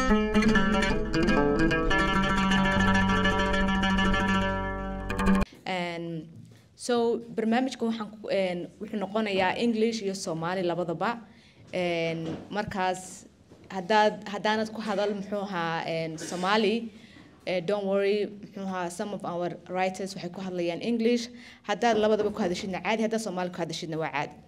Een, so barnaamijka waxaan ku- een, wuxuu noqonayaa english iyo soomaali labadaba Een, markaas haddaad haddaanad ku hadal muxuu ahaa een, soomaali eh, don't worry muxuu ahaa some of our writers waxay ku hadlayaan english haddaad labadaba ku hadashidna caadi haddaad soomaali ku hadashidna waa caadi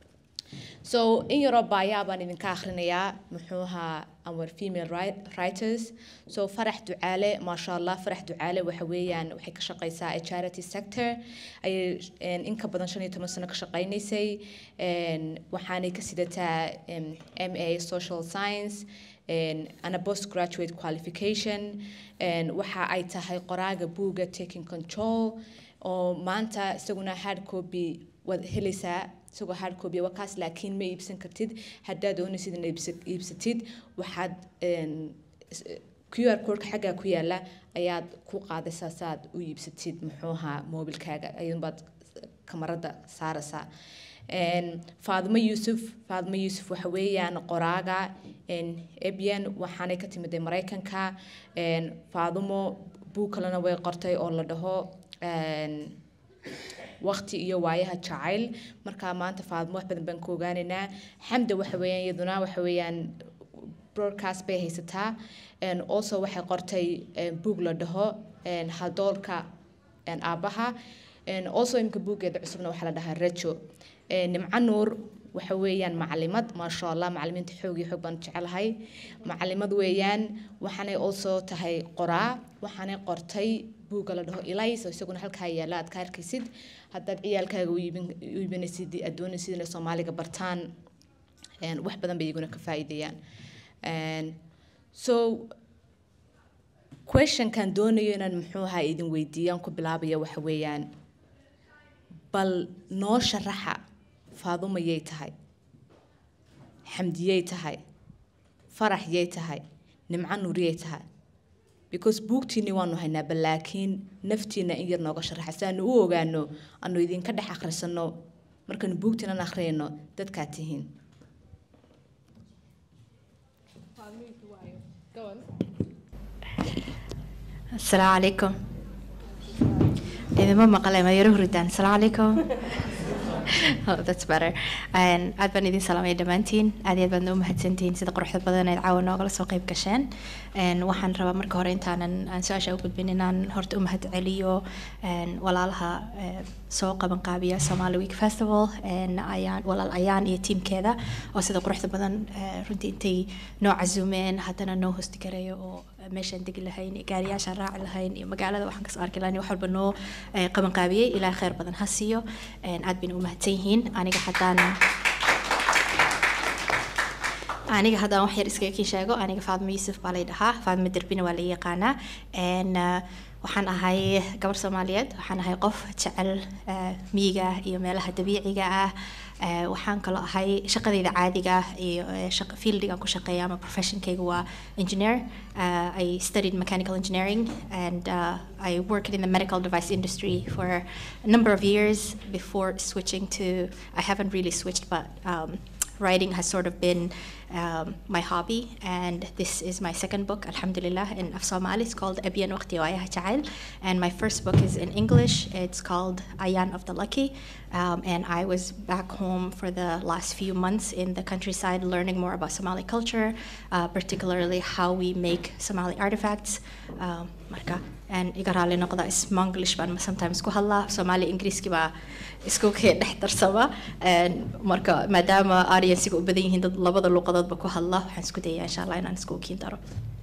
so in yaroo baayaa baan idinka akhrinayaa muxuu ahaa our female wri- writers so farax ducaale maasha allah farax ducaale waxa weeyaan waxay ka shaqeysaa a charity sector ayay een, in ka badan shan iyo toban sano ka shaqeynaysay een, waxaanay ka sidataa em, ma social science een, ana postgraduate qualification een, waxa ay tahay qoraaga buugga taking control oo maanta isaguna hard copy waad helaysaa isagoo hard copy waa kaas laakiin ma iibsan kartid haddaad doonaysid inaad iibsa- iibsatid waxaad een, s- qr codeka xaggaa ku yaala ayaad ku qaadaysaa saaad u iibsatid muxuu ahaa moobilkaaga ayuunbaad kamarada saaraysaa Een, faadimo yuusuf faadimo yuusuf waxa weeyaan qoraaga een, ebyan waxaanay ka timiday maraykanka een, faadimo buug kalena way qortay oo la dhaho een, waqti iyo waayaha jacayl marka maanta faadmo wax badan baan ku ogaanaynaa xamda waxa weeyaan iyaduna waxa weeyaan broadcast bay haysataa and also waxay qortay eh, buug la dhaho and haldoolka and aabaha and also imka buuggeeda cusubna waxaa la dhahaa rejo Eh, nimco nuur waxa weeyaan macalimad maasha allah macalimiinta xoog iyo xoog baan jecelahay macalimad weeyaan waxaanay also tahay qoraa waxaanay qortay buugga la dhaho elis oo isaguna halkaa yaala aad ka arkaysid haddaad ciyaalkaaga u iibin- u iibinaysid aad doonaysid inay soomaaliga bartaan een, wax badan bay iyaguna ka faa'iideeyaan Een, so questionkan doonayo inaan muxuu ahaa idin weydiiyaan ku bilaabaya waxa weeyaan bal noo sharaxa faadumo yay tahay xamdiyay tahay farax yay tahay nimco nuuriyay tahay because buugtiinni waanu haynaa bal laakiin naftiina in yar nooga sharaxa si aanu u ogaano aanu idinka dhex akhrisano markaanu buugtiinan akhriyayno dadkaad tihiin السلام عليكم إذا ما مقلة ما يروح ردان السلام عليكم oh, that's better And aad baan idin salaamaya dhammaantiin aad iyo aad baad noo mahadsantihiin sida quruxda badan eed caawa noogala soo qayb gasheen And waxaan rabaa marka hore intaanan aan su-aasha u gudbin inaan horta u mahad celiyo and walaalaha eh, soo qaban qaabiya Somali Week Festival and ayaan walaal ayaan iyo tiimkeeda oo sida quruxda badan eh, runtii intay noo casuumeen haddana noo hosti gareeyo oo meeshaan degi lahayn iyo gaariyaashaan raaci lahayn iyo magaalada waxaan kasoo arki lahayn iyo wax walba noo eh, qaban qaabiyey ilaa khayr badan ha siiyo And aad bayna u mahadsan yihiin aniga haddaan aniga haddaan wax yar iskaga kii sheego aniga faadmo yuusuf baa lay dhahaa faadmo derbina waa la yaqaanaa And, uh, waxaan ahay gabar soomaaliyeed waxaan ahay qof jecel uh, miyiga iyo meelaha dabiiciga ah Uh, waxaan kaloo ahay shaqadayda caadiga ah iyo uh, shaqa- fieldigan ku shaqeeya ama professionkayga waa engineer uh, I studied mechanical engineering and uh, I worked in the medical device industry for a number of years before switching to I haven't really switched but um, writing has sort of been um, my hobby, and this is my second book, Alhamdulillah, in of Somali. It's called Abiyan Waqti wa Ayah Ja'al. And my first book is in English. It's called Ayan of the Lucky. Um, and I was back home for the last few months in the countryside learning more about Somali culture, uh, particularly how we make Somali artifacts. Um, marka, and igarali noqda is Monglish baan sometimes ku hadlaa Somali Ingiriiski baa isku kee dhex darsama And marka maadaama audience-ga u badan yihiin dad labada luqadoodba ku hadla waxaan isku dayaa insha allah inaan isku kiin daro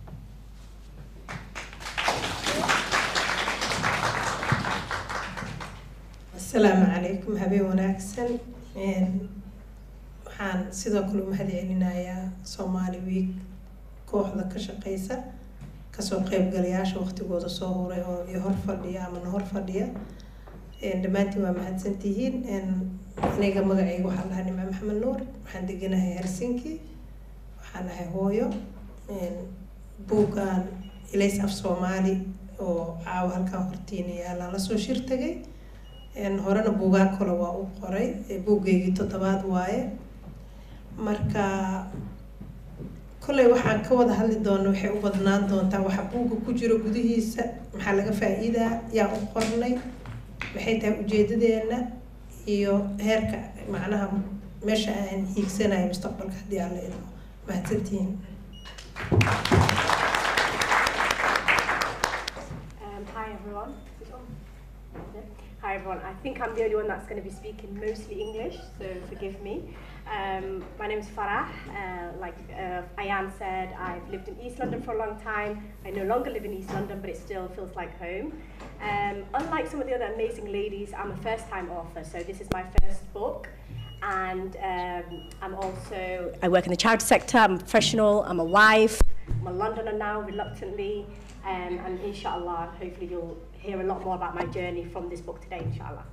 asalaamu calaykum habeen wanaagsan Een, waxaan sidoo kale u mahad celinayaa Somali Week kooxda ka shaqeysa kasoo qaybgalayaasha waqtigooda soo huray oo i hor fadhiya ama na hor fadhiya Een, dhammaantiin waa mahadsantihiin Een, aniga magacayga waxaa lahaa nimco maxamed nuur waxaan deganahay helsinki waxaan ahay hooyo Een, buuggan ilays af soomaali oo caawa halkan hortiina yaallaan lasoo shir tagay Een, horena buugaag kale waa u qoray ee buuggeygii toddobaad waaye marka kolley waxaan ka wada hadli doona waxay u badnaan doontaa waxa buugga ku jiro gudihiisa maxaa laga faa-iidaa yaa u qornay maxay tahay ujeedadeena iyo heerka macnaha meesha aan hiigsanayo mustaqbalka haddii aan la idmo mahadsantihiin Um, hi everyone. Is it on? No? Hi everyone. I think I'm the only one that's going to be speaking mostly English, so forgive me. Um, my name is Farah. Uh, like uh, Ayan said, I've lived in East London for a long time. I no longer live in East London, but it still feels like home. Um, unlike some of the other amazing ladies, I'm a first-time author, so this is my first book. And um, I'm also I work in the charity sector. I'm a professional. I'm a wife. I'm a Londoner now, reluctantly. Um, and inshallah, hopefully you'll hear a lot more about my journey from this book today, inshallah.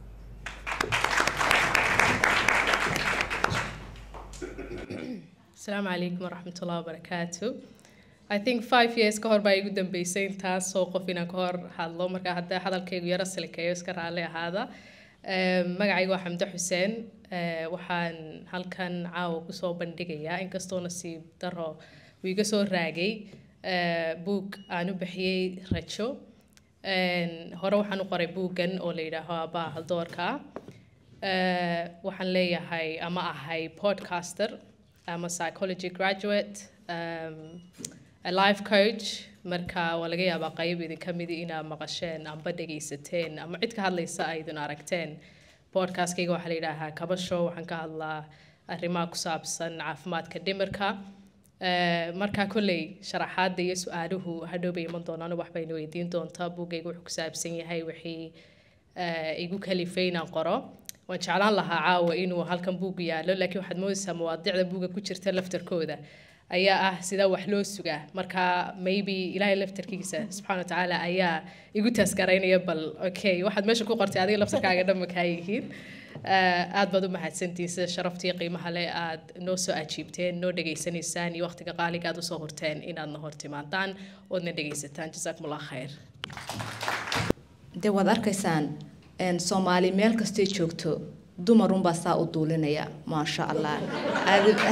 asalaamu calaykum waraxmat ullahi wabarakaatu i think five years ka hor baa igu dambeysay intaasoo qof inaan ka hor hadlo marka hadda hadalkaygu yaro silikayo iska raalli ahaada Em, magacaygu waa xamde xuseen Eh, waxaan halkan caawa kusoo bandhigayaa inkastoo nasiib daro uu iga soo raagay eh, buug aan u bixiyey rajo En, hore waxaan u qoray buuggan oo la yidhaaho aabbaha haldoorka Eh, waxaan leeyahay ama ahay podcaster ama psychology graduate um, a life coach marka waa laga yaabaa qayb idinka midi inaad maqasheen amba dhegaysateen ama cid ka hadlaysa aydun aragteen podcastkayga waxaa la yidhaahaa kaba show waxaan ka hadlaa arrimaha ku saabsan caafimaadka dhimirka Eh, marka kolley sharaxaadda iyo su-aaluhu hadhow bay iman doonaan wax bayna weydiin doontaa buuggayga wuxuu ku saabsan yahay wixii eh, igu kalifay inaan qoro waan jeclaan lahaa caawa inuu halkan buug yaallo laakiin waxaad moodaysaa mawaadicda buugga ku jirta laftarkooda ayaa ah sidaa wax loo sugaa marka maybe ilaahay laftarkiisa subxaana watacaala ayaa igu taskaraynaya bal okay waxaad meesha ku qortay adiga laftarkaaga dhamma kaa yihiin Eh, aad baad u mahadsantihiin sida sharaftii qiimaha leh aad noo soo ajiibteen noo dhegaysanaysaan iyo waqtiga qaaliga aad usoo horteen inaadna hortimaadaan oodna dhegaysataan jasaakumullah khayr dee waad arkaysaan een, soomaali meel kastay joogto dumarunbaa saa u duulinaya maasha allah Aad-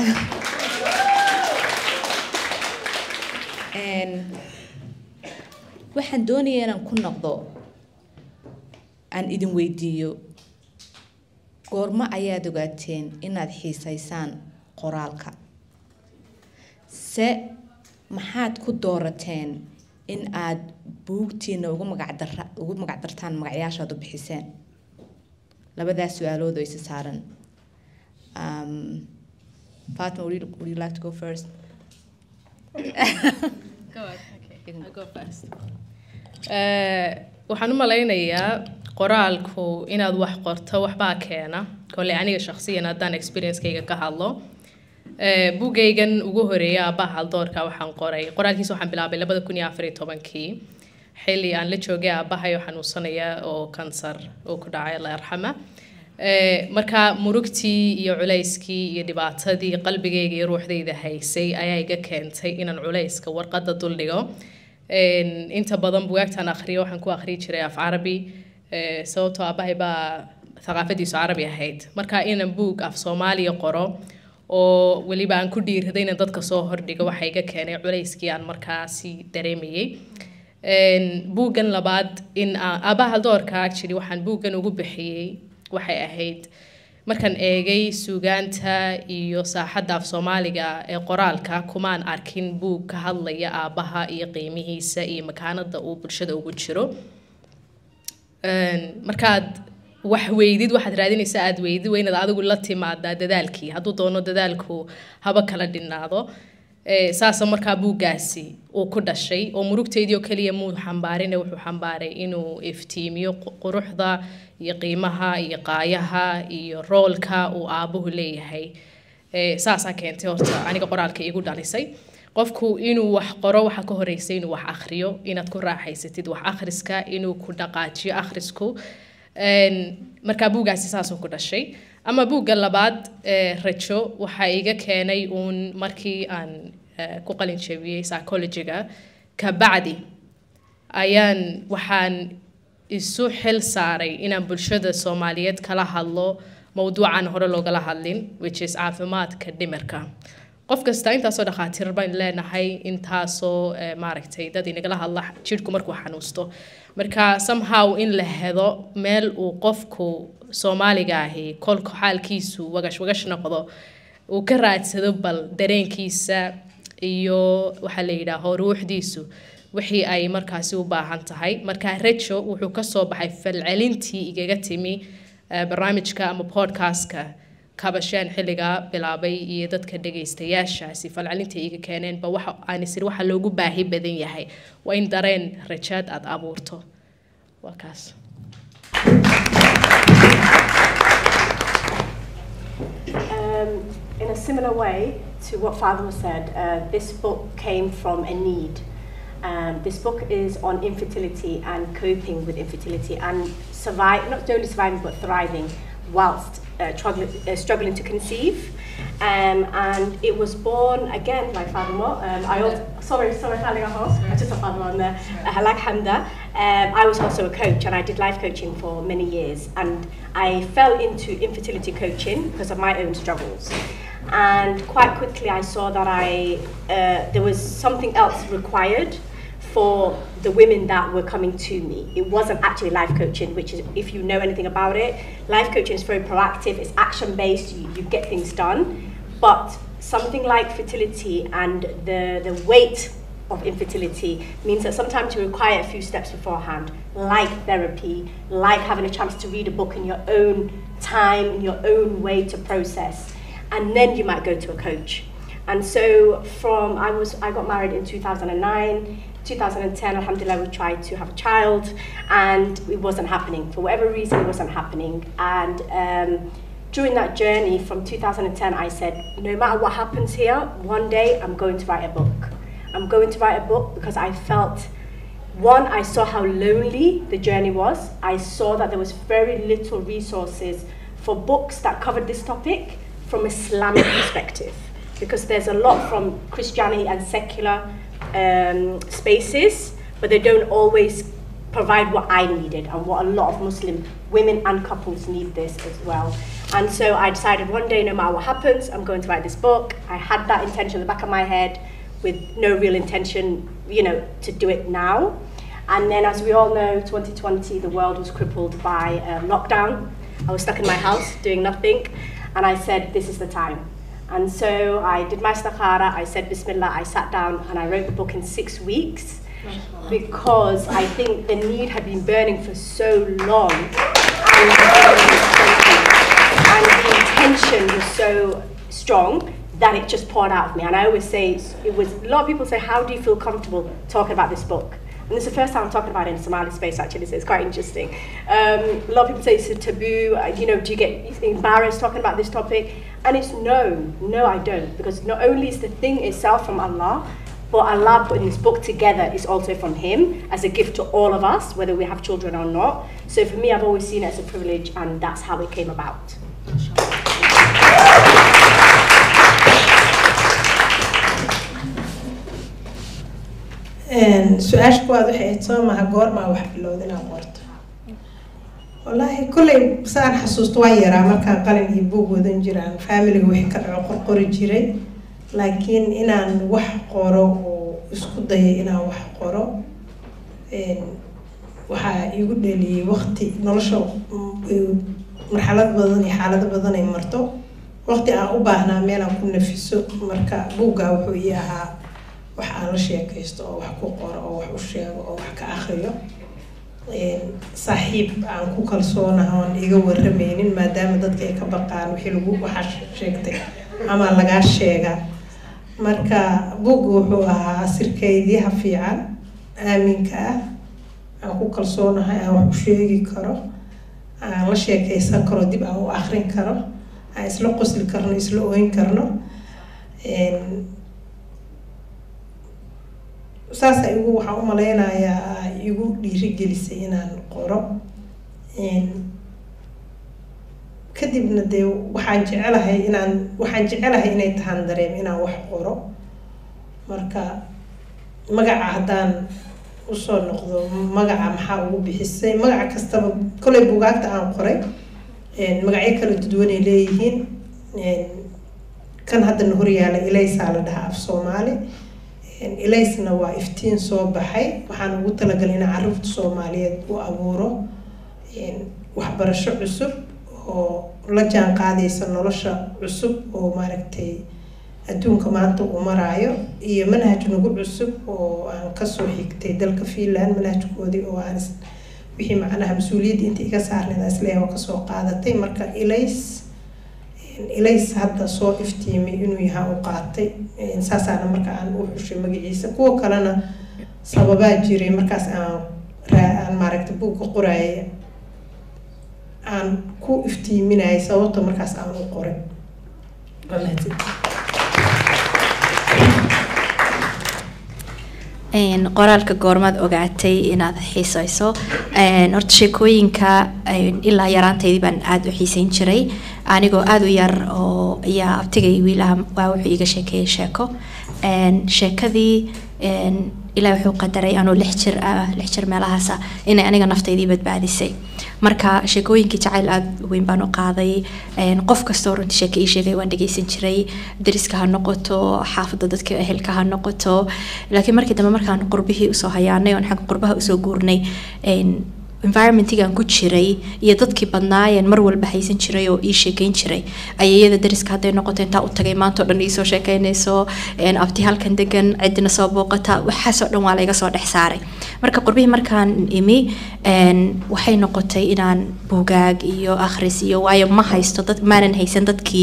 Een, waxaan doonaya inaan ku noqdo aan idin weydiiyo goormo ayaad ogaateen inaad xiisaysaan qoraalka se maxaad ku doorateen in aad buugtiina ugu magacdara ugu magacdartaan magacyaashaad u bixiseen labadaas su-aalood oo isa saaran um, Fatima, would you, would you like to go first? Eh, waxaan u malaynayaa qoraalku inaad wax qorto waxbaa keena kole aniga shakhsiyan haddaan experiencekayga ka hadlo Eh, buugaygan ugu horeeya aabbaha haldoorka waxaan qoray qoraalkiisa waxaan bilaabay labada kun iyo afar iyo tobankii xilli aan la joogay aabbahay oo xanuunsanaya oo kansar oo ku dhacay alla yarxama Eh, marka murugtii iyo culayskii iyo dhibaatadii qalbigayga iyo ruuxdayda haysay ayaa iga keentay inaan culayska warqadda duldhigo En, inta badan bugaagtaan akhriyo waxaan ku akhriyi jiray af carabi eh, sababtoo aabbahay baa thaqaafadiisu carabi ahayd marka inaan buug af soomaaliya qoro oo weliba aan ku dhiiraday inaan dadka soo hordhigo waxa iga keenay culayskii aan markaasi dareemayay En, buuggan labaad in aan- aabbaha haldoorka actually waxaan buuggan ugu bixiyey waxay ahayd markaan eegay suugaanta iyo saaxadda af soomaaliga ee qoraalka kumaan arkin buug ka hadlaya aabbaha iyo qiimihiisa iyo makaanada uu bulshada ugu jiro Een, markaad wax weydid waxaad raadinaysaa aad weydid waa inaad adigu la timaadaa dadaalkii hadduu doono dadaalku haba kala dhinaado Eh, saasa markaa buuggaasi uu ku dhashay oo murugteydii oo keliya muu xambaarine wuxuu xambaaray inuu iftiimiyo qu- quruxda iyo qiimaha iyo qaayaha iyo roolka uu aabuhu leeyahay Eh, saasaa keentay horta aniga qoraalka igu dhalisay qofku inuu wax qoro waxaa ka horeysa inuu wax akhriyo inaad ku raaxaysatid wax akhriska inuu ku dhaqaajiyo akhrisku Een, markaa buuggaasi saasuu ku dhashay ama buugga labaad ee rajo waxaa iga keenay uun markii aan eh, ku qalin jebiyey psychologiga kabacdi ayaan waxaan isu xil saaray inaan bulshada soomaaliyeed kala hadlo mowduucan hore loogala hadlin which is caafimaadka dhimirka qof kasta intaasoo dhakhaatiir baan leenahay intaasoo eh, maaragtay dad inagala hadla jidhku markuu xanuusto marka somehow in la hedo meel uu qofku soomaaliga ahi kolka xaalkiisu wagash wagash noqdo uu ka raadsado bal dareenkiisa iyo waxaa la yidhaaho ruuxdiisu wixii ay markaasi u baahan tahay marka rejo wuxuu kasoo baxay falcelintii igaga timi eh, barnaamijka ama podcastka kabasheen xilligaa bilaabay iyo dadka dhegaystayaashaasi falcelinta iga keeneenba waxa aan isiri waxa loogu baahi badan yahay waa in dareen rajaad aad abuurto waa kaas Um, in a similar way to what Fatima said, uh, this book came from a need. Um, this book is on infertility and coping with infertility and survive, not only surviving but thriving whilst uh, struggling, uh, struggling to conceive. Um, and it was born again by Fatima. Um, I also, sorry, sorry, Fatima, I just saw Fatima on there. Uh, like Hamda. Um, I was also a coach and I did life coaching for many years. And I fell into infertility coaching because of my own struggles. And quite quickly, I saw that I uh, there was something else required for the women that were coming to me. It wasn't actually life coaching, which is, if you know anything about it, life coaching is very proactive, it's action based, you, you get things done. But something like fertility and the, the weight of infertility means that sometimes you require a few steps beforehand, like therapy, like having a chance to read a book in your own time, in your own way to process. And then you might go to a coach. And so from I was I got married in 2009. 2010, alhamdulillah, we tried to have a child, and it wasn't happening for whatever reason. It wasn't happening, and um, during that journey from 2010, I said, no matter what happens here, one day I'm going to write a book. I'm going to write a book because I felt one, I saw how lonely the journey was. I saw that there was very little resources for books that covered this topic from Islamic perspective, because there's a lot from Christianity and secular um, spaces, but they don't always provide what I needed and what a lot of Muslim women and couples need this as well. And so I decided one day, no matter what happens, I'm going to write this book. I had that intention in the back of my head with no real intention, you know, to do it now. And then, as we all know, 2020, the world was crippled by um, lockdown. I was stuck in my house doing nothing. And I said, this is the time. And so I did my istikhara, I said Bismillah, I sat down and I wrote the book in six weeks because I think the need had been burning for so long. And, and the intention was so strong that it just poured out of me. And I always say, it was, a lot of people say, how do you feel comfortable talking about this book? And this is the first time I'm talking about it in Somali space, actually, so it's quite interesting. Um, a lot of people say it's a taboo, uh, you know, do you get embarrassed talking about this topic? And it's no, no, I don't, because not only is the thing itself from Allah, but Allah putting this book together is also from Him as a gift to all of us, whether we have children or not. So for me, I've always seen it as a privilege, and that's how it came about. su-aasha kuwaad waxay ahayd soo maha goormaa wax bilowda inaad qorto wallaahi kolley saan xasuusto waa yaraa markaan qalin iyo buug wadan jiraan faamiliga wixii ka dhaco qorqori jiray laakiin inaan wax qoro oo isku dayay inaan wax qoro waxaa igu dheliyey waqti nolosha marxalad badan iyo xaalado badan ay marto waqti aan u baahnaa meelaan ku nafiso marka buuggaa wuxuu ii ahaa wax aan la sheekaysto oo wax ku qoro oo wax u sheego oo wax ka akriyo saaxiib aan ku kalsoonaha oon iga waramaynin maadaama dadka ay ka baqaan wixii lagu waxaa sheegtay ama lagaa sheega marka buugga wuxuu ahaa asirkaydiyaha fiican aaminka ah aan ku kalsoonahay aan wax u sheegi karo aan la sheekaysan karo dib aan u akrin karo aan isla qosli karno isla oyn karno saasa igu waxaan u malaynayaa igu dhiirigelisay inaan qoro kadibna dee waxaan jecelahay inaan waxaan jecelahay inay tahaan dareem inaan wax qoro marka magaca haddaan usoo noqdo magaca maxaa ugu bixisay magaca kastaba kolley bugaagta aan qoray magacyo kala duduwanay leeyihiin kan haddana horyaala ilaysaa la dhahaa af soomaali ilaysna waa iftiin soo baxay waxaan ugu talagalay in caruurta soomaaliyeed u abuuro waxbarasho cusub oo la jaan qaadaysa nolosha cusub oo maaragtay adduunka maanta uu maraayo iyo manhaj nagu cusub oo aan kasoo xigtay dalka finland manhajkoodii oo aan wixii macnaha mas-uuliyadda inta iga saarneed aan isleeyahay oo kasoo qaadatay marka ilays ilays hadda soo iftiimay inuu yahaa u qaatay saasaana marka aan u xushay magaciisa kuwa kalena sababaa jiray markaas aan aan maaragtay buugga qoraaya aan ku iftiiminayay sababta markaas aan u qoray waa mahadsantihiin qoraalka goormaad ogaatay inaad xiisayso horta sheekooyinka ilaa yaraantaydii baan aada u xiiseyn jiray anigoo aada u yar oo ayaa abtigay wiilaha waa wuxuu iga sheekeeyey sheeko sheekadii ilaa wuxuu qadaray anuu lix jir ah lix jir meelahaasa inay aniga naftaydii badbaadisay marka sheekooyinkii jacayl aada weyn baan u qaaday qof kastoo runtii sheeke ii sheegay waan dhegeysan jiray dariska ha noqoto xaafadda dadka ehelka ha noqoto laakiin markii dambe markaan qurbihii usoo hayaanay oon xagga qurbaha usoo guurnay environmentigan ku jiray iyo dadkii badnaayeen mar walba haysan jiray oo ii sheekeyn jiray ayayada dariska hadday noqoto intaa u tagay maanta o dhan iisoo sheekeynayso abti halkan degan cidina soo booqata waxaasoo dhan waa layga soo dhex saaray marka qurbihii markaan imi waxay noqotay inaan buugaag iyo akhris iyo waayo ma haysto dad maanan haysan dadkii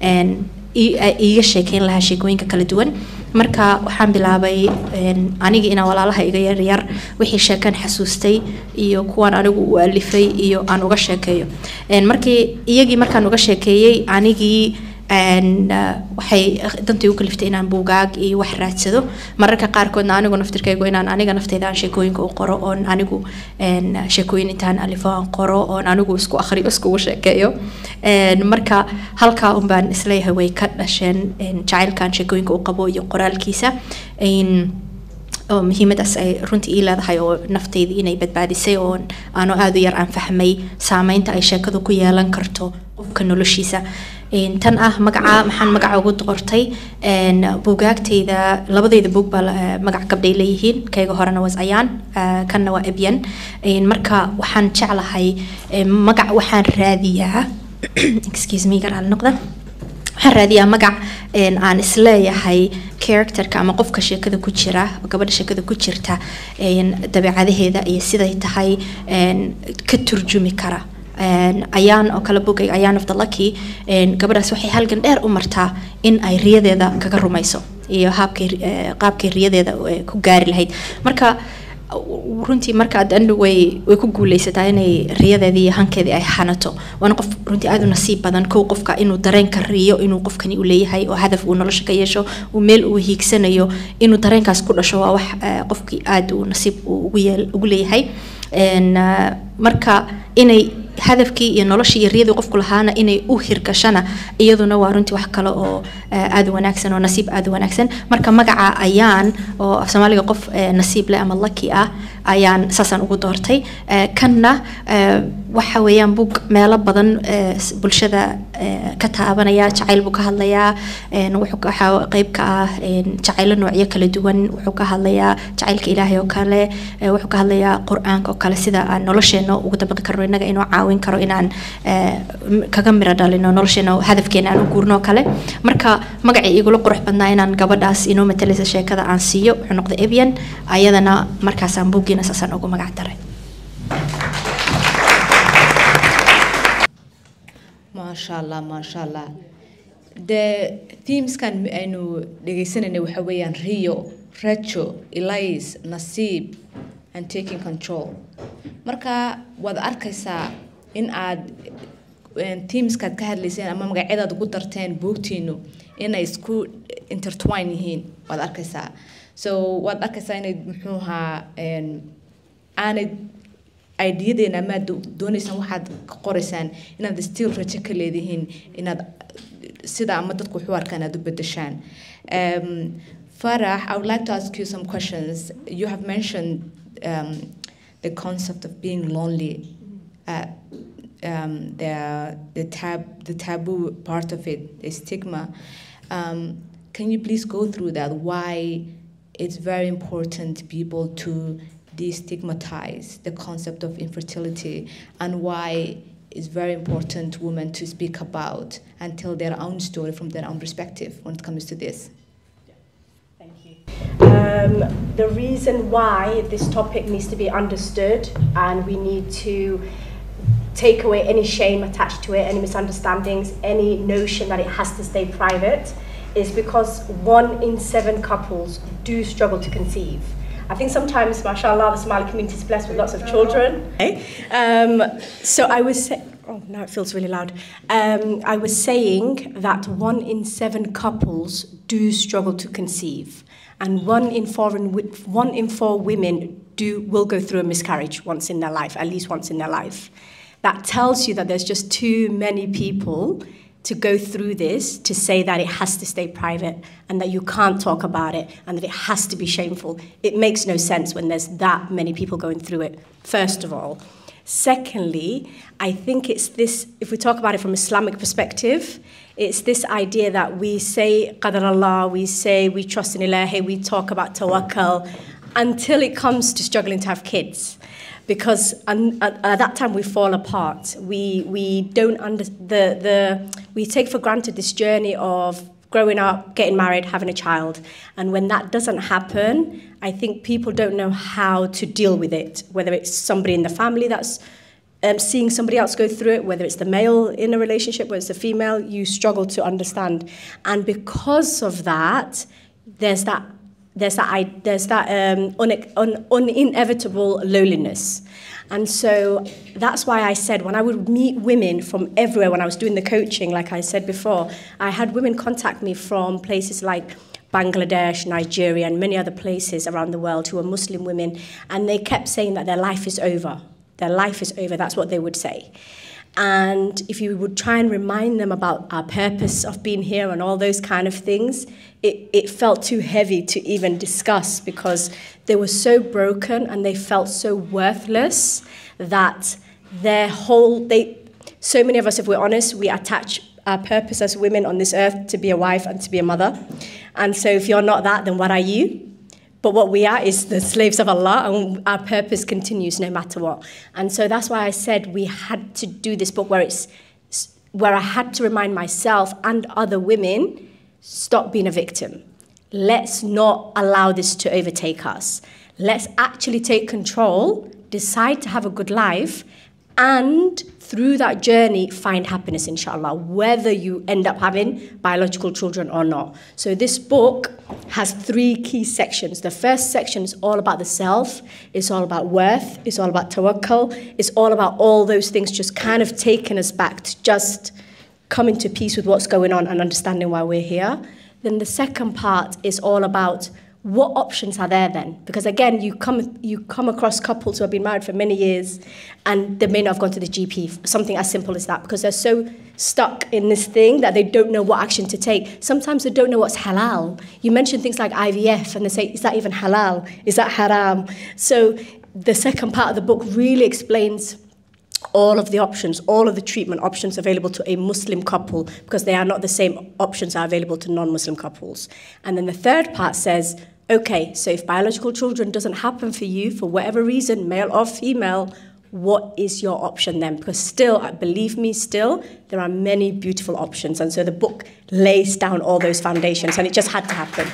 iiga sheekeyn lahaa sheekooyinka kala duwan marka waxaan bilaabay anigii inaan walaalaha iga yaryar wixii sheekan xasuustay iyo kuwaan anigu u alifay iyo aan uga sheekeeyo markii iyagii markaan uga sheekeeyey anigii waxay dantii u kaliftay inaan buugaag iyo wax raadsado mararka qaarkoodna anigu naftirkaygu inaan aniga nafteyda aan sheekooyinka u qoro oon anigu sheekooyin intaan alifo aan qoro oon anigu isku akhriyo iskugu sheekeeyo marka halkaa un baan isleeyahay way ka dhasheen jacaylkan sheekooyinka u qabo iyo qoraalkiisa oo muhiimadaas ay runtii ii leedahay oo nafteydii inay badbaadisay oo aanu aada u yar aan fahmay saameynta ay sheekadu ku yeelan karto qofka noloshiisa tan ah magaca maxaan magaca ugu qortay buugaagtayda labadayda buug baa magac gabdhay leeyihiin kayga horena was ayaan kanna waa ebyan marka waxaan jeclahay magac waxaan raadiyaa excuse me garaal noqda waxaan raadiyaa magac aan isleeyahay characterka ama qofka sheekada ku jira gabadha sheekada ku jirta dabeecadaheeda iyo siday tahay ka turjumi kara ayaan oo kale bogay ayaan of the lucky gabadhaas waxay halgan dheer u martaa in ay riyadeeda kaga rumayso iyo haabkay qaabkay riyadeeda ku gaari lahayd marka runtii marka adandhu way way ku guuleysataa inay riyadeedii iyo hankeedii ay xanato waana qof runtii aada u nasiib badan kow qofka inuu dareenka riyo inuu qofkani u leeyahay oo hadaf uu nolosha ka yeesho uu meel uu hiigsanayo inuu dareenkaas ku dhasho waa wax qofkii aada uu nasiib ugu yeel ugu leeyahay marka inay hadafkii iyo noloshii iyo riyadii qofku lahaana inay u hirgashana iyaduna waa runtii wax kale oo aada wanaagsan oo nasiib aada wanaagsan marka magaca ayaan oo af soomaaliga qof nasiib leh ama lucky ah ayaan saasaan ugu doortay kanna waxa weeyaan bug meelo badan bulshada ka taabanaya jacayl buu ka hadlayaa waxaa qeyb ka ah jacaylo noocyo kala duwan wuxuu ka hadlayaa jacaylka ilaahay oo kale wuxuu ka hadlayaa qur-aanka oo kale sida aan nolosheena ugu dabaqi karno innaga inuu caawin karo inaan kaga miro dhalino nolosheena hadafkeena aan u guurno oo kale marka magacii igula qurux badnaa inaan gabadhaas inoo matalaysa sheekada aan siiyo wuxuu noqday ebyan ayadana markaasaan buuggiina saasaan ugu magac daray maasha allah maasha allah dee themeskan aynu dhegeysanayna waxa weeyaan rio rajo elise nasiib and taking control marka waad arkaysaa in aad teamskaad ka hadlayseen ama magacyadaad ugu darteen buugtiinu inay isku intertwine yihiin waad arkaysaa so waad arkaysaa inay muxuu ahaa aanay ideyadeena amaad dooneysaan waxaad ka qoraysaan inaad still rajo ka leedihiin inaad sida ama dadku wuxuu arkaan aad u bedeshaan Farah, I would like to ask you some questions. You have mentioned um, the concept of being lonely, uh, um, the the tab the taboo part of it, the stigma. Um, can you please go through that? Why it's very important to people to destigmatize the concept of infertility and why it's very important women to speak about and tell their own story from their own perspective when it comes to this. Thank you. Um, the reason why this topic needs to be understood and we need to take away any shame attached to it, any misunderstandings, any notion that it has to stay private is because one in seven couples do struggle to conceive. I think sometimes, mashallah, the Somali community is blessed with lots of children. Um, so I was saying, oh, now it feels really loud. Um, I was saying that one in seven couples do struggle to conceive, and one in four, in, one in four women do will go through a miscarriage once in their life, at least once in their life. That tells you that there's just too many people to go through this to say that it has to stay private and that you can't talk about it and that it has to be shameful. It makes no sense when there's that many people going through it, first of all. Secondly, I think it's this, if we talk about it from Islamic perspective, it's this idea that we say Qadar Allah, we say we trust in Ilahi, we talk about tawakkul, until it comes to struggling to have kids because at, at, that time we fall apart. We, we don't under, the, the, we take for granted this journey of growing up, getting married, having a child. And when that doesn't happen, I think people don't know how to deal with it, whether it's somebody in the family that's um, seeing somebody else go through it, whether it's the male in a relationship, whether it's the female, you struggle to understand. And because of that, there's that there's that, there's that um, un, un, un, inevitable loneliness. And so that's why I said when I would meet women from everywhere, when I was doing the coaching, like I said before, I had women contact me from places like Bangladesh, Nigeria, and many other places around the world who are Muslim women, and they kept saying that their life is over. Their life is over, that's what they would say. And if you would try and remind them about our purpose of being here and all those kind of things, it, it felt too heavy to even discuss because they were so broken and they felt so worthless that their whole, they, so many of us, if we're honest, we attach our purpose as women on this earth to be a wife and to be a mother. And so if you're not that, then what are you? But what we are is the slaves of Allah, and our purpose continues no matter what. And so that's why I said we had to do this book where it's where I had to remind myself and other women stop being a victim. Let's not allow this to overtake us. Let's actually take control, decide to have a good life, and through that journey find happiness inshallah whether you end up having biological children or not so this book has three key sections the first section is all about the self it's all about worth it's all about tawakkul it's all about all those things just kind of taking us back to just coming to peace with what's going on and understanding why we're here then the second part is all about what options are there then? Because again, you come you come across couples who have been married for many years, and they may not have gone to the GP. Something as simple as that, because they're so stuck in this thing that they don't know what action to take. Sometimes they don't know what's halal. You mention things like IVF, and they say, "Is that even halal? Is that haram?" So the second part of the book really explains all of the options, all of the treatment options available to a Muslim couple, because they are not the same options are available to non-Muslim couples. And then the third part says okay, so if biological children doesn't happen for you for whatever reason, male or female, what is your option then? Because still, believe me, still, there are many beautiful options. And so the book lays down all those foundations, and it just had to happen.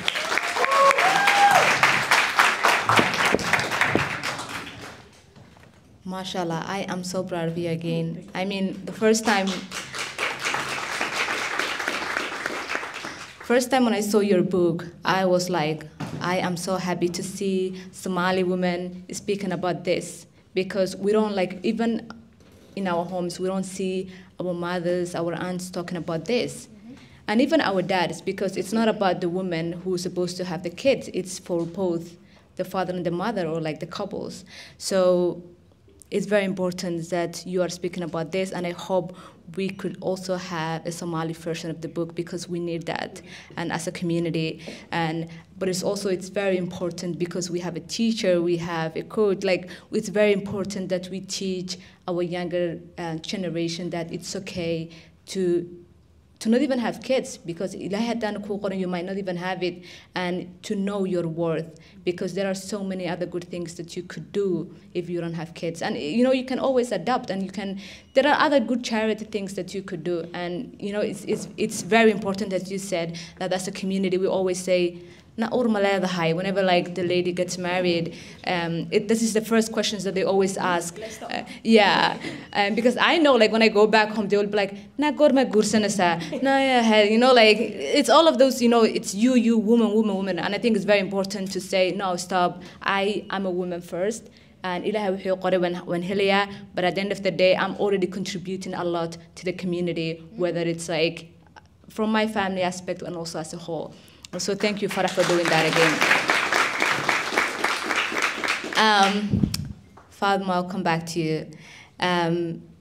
Mashallah, I am so proud of you again. I mean, the first time First time when I saw your book, I was like, I am so happy to see Somali women speaking about this because we don't like even in our homes we don't see our mothers, our aunts talking about this. Mm-hmm. And even our dads, because it's not about the woman who's supposed to have the kids, it's for both the father and the mother or like the couples. So it's very important that you are speaking about this, and I hope we could also have a Somali version of the book because we need that, and as a community. And but it's also it's very important because we have a teacher, we have a coach. Like it's very important that we teach our younger uh, generation that it's okay to to not even have kids because ilahay haddaan kuu qoran you might not even have it and to know your worth because there are so many other good things that you could do if you don't have kids and you know you can always adapt and you can there are other good charity things that you could do and you know it's it's, it's very important as you said that as a community we always say na ur ma leedahay whenever like the lady gets married um, it, this is the first questions that they always ask uh, yeah um, because i know like when i go back home they will be like na gorma gursanasa na yeah, you know like it's all of those you know it's you you woman woman woman and i think it's very important to say no stop i am a woman first and ilahay wuxuu qoray waan waan helayaa but at the end of the day i'm already contributing a lot to the community whether it's like from my family aspect and also as a whole so thank you Farah for doing that again um, Fatma I'll come back to you um,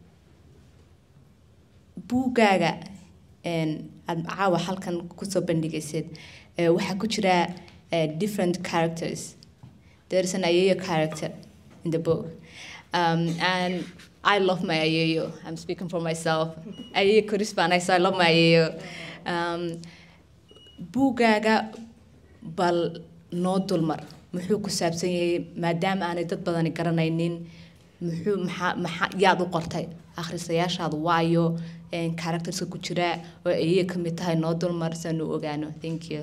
buugaaga aad caawa halkan kusoo bandhigaysid eh, waxaa ku jira eh, different characters there's an ayeyo character in the book um, and I love my ayeyo I'm speaking for myself ayeyo korisbaan so I love my ayeyo um, buugaaga bal noo dulmar muxuu ku saabsan yahay maadaama aanay dad badani garanaynin muxuu maxaa maxaa yaad u qortay akhrisayaashaadu waayo characterska ku jira oo ayay ka mid tahay noo dulmar saan u ogaano thank you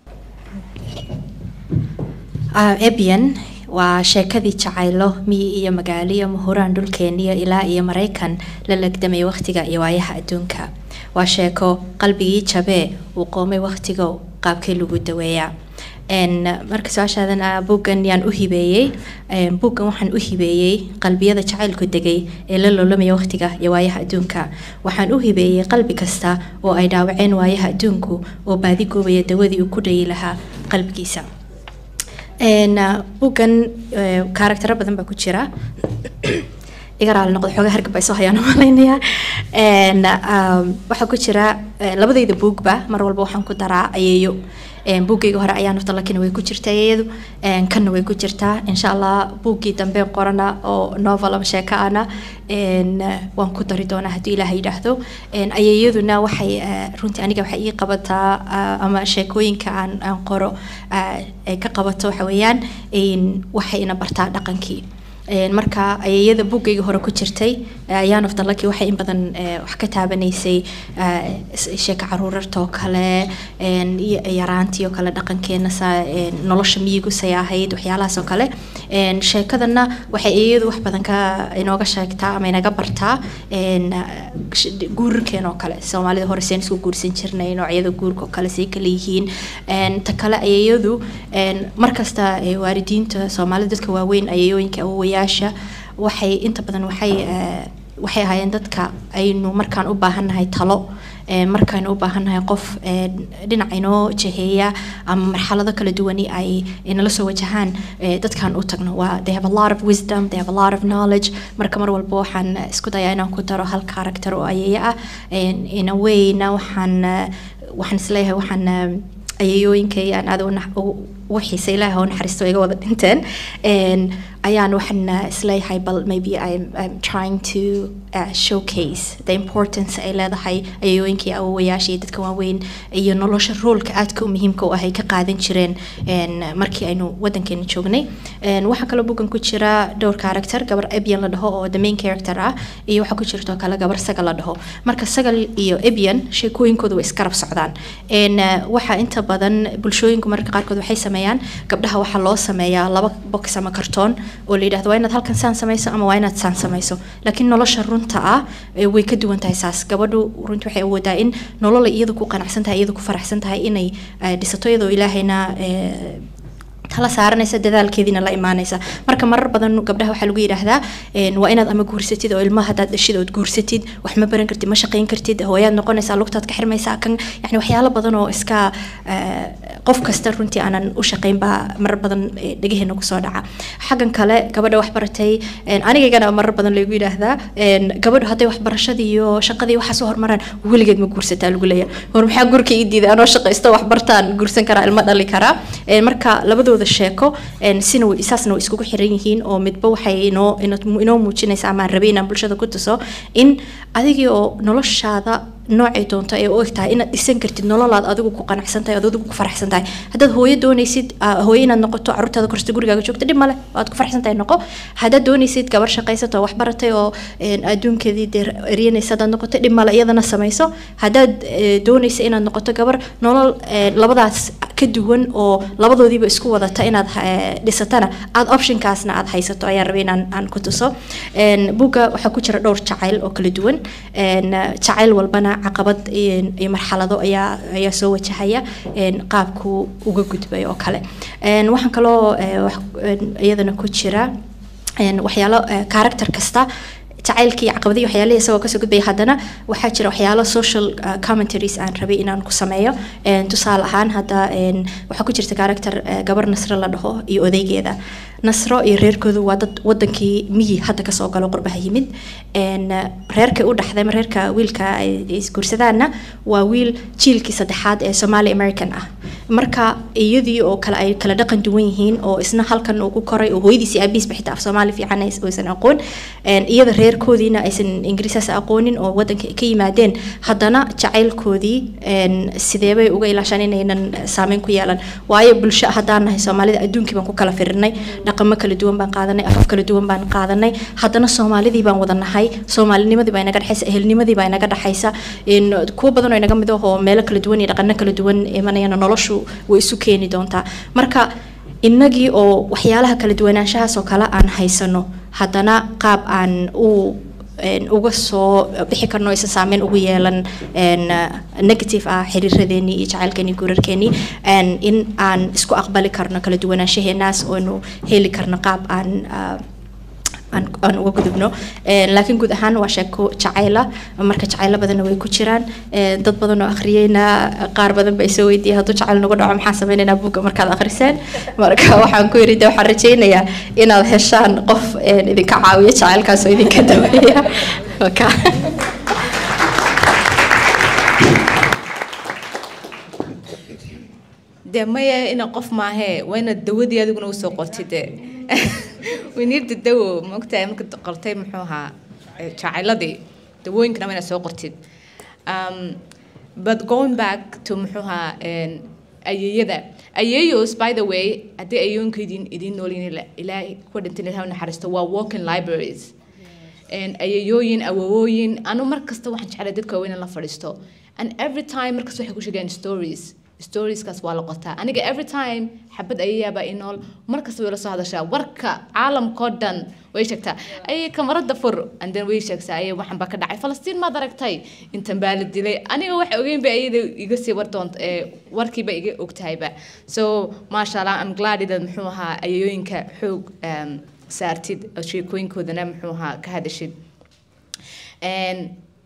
ebian waa sheekadii jacaylo miyi iyo magaaliyo mahuraan dhulkeeniyo ilaa iyo maraykan la legdamay wakhtiga iyo waayaha adduunka waa sheeko qalbigii jabee uu qoomay wakhtigo qaabkii lagu daweeyaa marka su-aashaadan buuggan yaan u hibeeyey buuggan waxaan u hibeeyey qalbiyada jacaylku degay ee la loolamaya wakhtiga iyo waayaha adduunka waxaan u hibeeyey qalbi kasta oo ay dhaawaceen waayaha adduunku oo baadi goobaya dawadii uu ku dhayi lahaa qalbigiisa buuggan karaktero badan baa ku jira iga raali noqdo xoogaa hargab ay soo hayaan malaynayaa waxaa ku jira labadayda buugba mar walba waxaan ku daraa ayeeyo buuggayga hore ayaa nafta lakina way ku jirta ayeeyadu kanna way ku jirtaa insha allah buuggii dambe qorana oo novel ama sheeko ana waan ku dari doonaa haddii ilaah yidhaahdo ayeeyaduna waxay runtii aniga waxay ii qabataa ama sheekooyinka aan aan qoro ay ka qabato waxa weeyaan waxayna bartaa dhaqankii marka ayeeyada buuggayga hore ku jirtay ayaan of dalaki waxay in badan wax ka taabanaysay sheeka caruurarta oo kale yaraantii oo kale dhaqankeena nolosha miyigu say ahayd waxyaalahaas oo kale sheekadana waxay ayeeyadu wax badan ka inooga sheegtaa ama inaga bartaa guurarkeena oo kale soomaalida hore seen isku guursan jirnay noocyada guurka oo kale say kale yihiin ta kale ayeeyadu markasta waalidiinta soomaalida dadka waaweyn ayeeyooyinka awowayaasha waxay inta badan waxay waxay ahaayeen dadka aynu markaan u baahannahay talo markaynu u baahannahay qof dhinac inoo jaheeya ama marxalado kala duwani ay inala soo wajahaan dadkaan u tagno waa they have a lot of wisdom they have a lot of knowledge marka mar walba waxaan isku dayaa inaan ku daro hal character oo ayeeya ah in a wayna waxaan waxaan isleeyahay waxaan ayeeyooyinkay aan aad ugu xiisa ilaaha oo naxariisto iga wada dhinteen ayaan waxaan isleeyahay bal maybe I'm, I'm trying to uh, showcase the importance ay leedahay ayeeyooyinkii awowayaasha iyo dadka waaweyn iyo nolosha roolka aadka u muhiimka u ah ay ka qaadan jireen markii aynu wadankeena joognay waxaa kaloo bugan ku jira dhowr character gabar ebian la dhaho oo the main character ah iyo waxaa ku jirto kale gabar sagal la dhaho marka sagal iyo ebian sheekooyinkooda way iskarab socdaan waxaa inta badan bulshooyinku mararka qaarkood waxay sameeyaan gabdhaha waxaa loo sameeyaa laba box ama kartoon oo la yidhahdo waa inaad halkan saan samayso ama waa inaad saan samayso laakiin nolosha runta ah way ka duwan tahay saas gabadhu runtii waxay awoodaa in nolol iyadu ku qanacsan tahay iyadu ku faraxsan tahay inay dhisato iyadoo ilaahayna tala saaranaysa dadaalkeediina la imaanaysa marka marar badan gabdhaha waxaa lagu yidhaahdaa waa inaad ama guursatid oo ilmaha haddaad dhashid ood guursatid wax ma baran kartid ma shaqayn kartid hooyaad noqonaysaa lugtaad ka xirmaysaa kan yani waxyaalo badan oo iska qof kasta runtii aanan u shaqayn baa marar badan dhegaheena kusoo dhaca xaggan kale gabadha wax baratay anigaygana marar badan lagu yidhaahdaa gabadhu hadday waxbarashadii iyo shaqadii waxaas u hormaraan weligeed ma guursataa lagu leeyahay hor maxaa gurka ii diiday anoo shaqaysto wax bartaan guursan karaa ilmo dhali karaa marka labadooda sheeko sina saasna way iskugu xiran yihiin oo midba waxay inoo inoo muujinaysa ama rabay inaan bulshada ku tuso in adigii oo noloshaada noocay doonto ee u eg tahay inaad dhisan kartid nololaad adigu ku qanacsan tahay ood adigu ku faraxsan tahay haddaad hooyo doonaysid ah, hooyo inaad noqoto caruurtaada korsta gurigaaga joogta dhib male waad ku faraxsan tahay noqo haddaad doonaysid gabar shaqaysato wax baratay oo een, adduunkeedii dee eryanaysa haddaad noqoto dhib male iyadana samayso haddaad eh, doonaysa inaad noqoto gabar nolol eh, labadaas ka duwan oo labadoodiiba isku wadata inaad eh, dhisatana aad optionkaasna aad haysato ayaan rabay inaan aan ku tuso Een, buugga waxaa ku jira dhowr jacayl oo kala duwan Een, eh, jacayl walbana caqabad iyo iyo marxalado ayaa ayaa soo wajahaya een, qaabku uga gudbay oo kale Een, waxaan kaloo eh, wax een, iyadana ku jira een, waxyaalo eh, character kasta jacaylkii caqabadii waxyaalihii isagoo kasoo gudbaya haddana waxaa jira waxyaalo social uh, commentaries aan rabay inaan ku sameeyo Een, tusaale ahaan hadda een, waxaa ku jirta character eh, gabar nasro la dhaho iyo odaygeeda nasro iyo reerkoodu waa dad wadankii miyi hadda kasoo galo qurbaha yimid Een, eh, reerka u dhaxday ama reerka wiilka ay ay isguursadaanna waa wiil jiilkii saddexaad ee somali american ah marka iyadii oo kale ay kala dhaqan duwan yihiin oo isna halkan uu ku koray oo hooyadiisi aabihiisba xitaa af soomaali fiican ays- aysan aqoon Een, iyada reerkoodiina aysan ingiriisaas aqoonin oo wadanka ka yimaadeen haddana jacaylkoodii een, sideebay uga ilaashaan inaynan saameyn ku yeelan waayo bulsho haddaan nahay soomaalida adduunkii baan ku kala firirnay dhaqamo kala duwan baan qaadanay afaf kala duwan baan qaadanay haddana soomaalidii baan wada nahay soomaalinimadii baa inaga dhexaysa ehelnimadii baa inaga dhexaysa in kuwa badan oo inaga mid ah oo meelo kala duwan iyo dhaqano kala duwan imanayana noloshu way isu keeni doontaa marka innagii oo waxyaalaha kala duwanaanshahaas oo kale aan haysano haddana qaab aan u een, uga soo bixi karno aysan saameyn ugu yeelan een, uh, negative ah xiriiradeenii iyo jacaylkeenii guurarkeenii een, in aan isku aqbali karno kala duwanaanshahenaas oonu heli karno qaab aan uh, aan aan uga gudubno Een, laakiin guud ahaan waa sheeko jacayla marka jacaylo badanna way ku jiraan Een, dad badan oo akhriyeyna qaar badan bay soo weydiiyey hadduu jacayl nagu dhaco maxaa sameynaynaa buugga markaad akhriseen marka waxaan ku yidhi de waxaan rajaynayaa inaad heshaan qof een, idinka caawiya jacaylkaas oo idinka daweeya Waka. dee maya ina qof maahee waa inaad dawadii adiguna usoo qortid de winiirda dawo maogtahay marka qortay muxuu ahaa eh, jacayladii dawooyinkana waa inaad soo qortid um, but going back to muxuu ahaa een, ayeeyada ayeeyos by the way haddii ayeeyooyinka idin idiin noolyihin ilaahay kuwa dhintan ilahay u naxariisto waa walking libraries Een, ayeeyooyin awowooyin anu mar kasta waxaan jeclay dadka waaweyn in la fadhiisto and every time markasta waxay ku sheegeen stories storieskaas waa la qotaa aniga every time xabad ayayaabaa i nool mar kasta way la soo hadashaa warka caalamkao dhan way sheegtaa ayay kamarada fur and then way sheegtaa ayay waxan baa ka dhacay falastiin maad aragtay intan baa la dilay aniga wax ogeyn ba ayada iga sii war doonta ee warkiiba iga ogtahayba so maasha allah am glad inaad muxuu ahaa ayayooyinka xoog um, saartid oo sheekooyinkoodana muxuu ahaa ka hadashid Een,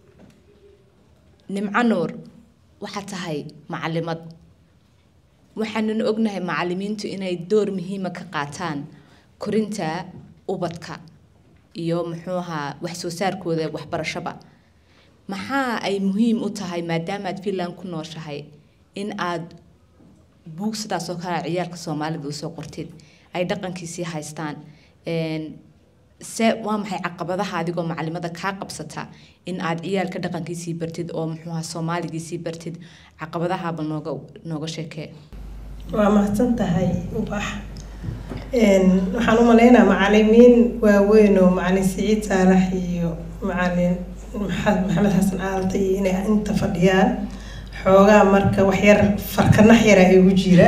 nimco nuur waxaa tahay macalimad waxaanuna ognahay macalimiintu inay door muhiima ka qaataan korinta ubadka iyo muxuu ahaa wax soo saarkooda waxbarashaba maxaa ay muhiim u tahay maadaama aad finland ku nooshahay in aad buug sidaas oo kale ciyaalka soomaalida usoo qortid ay dhaqankiisii haystaan Een, se waa maxay caqabadaha adigoo macalimada kaa qabsata in aad ciyaalka dhaqankiisii bartid oo muxuu ahaa soomaaligiisii bartid caqabadahaba nooga nooga sheekee waa mahadsan tahay ubax Een, waxaan u maleynayaa macalimiin waaweyn oo macalin siciid saalax iyo macalin Maxa- maxamed xasan aalta iyo inay inta fadhiyaan xoogaa marka wax yar farkanax yara igu jira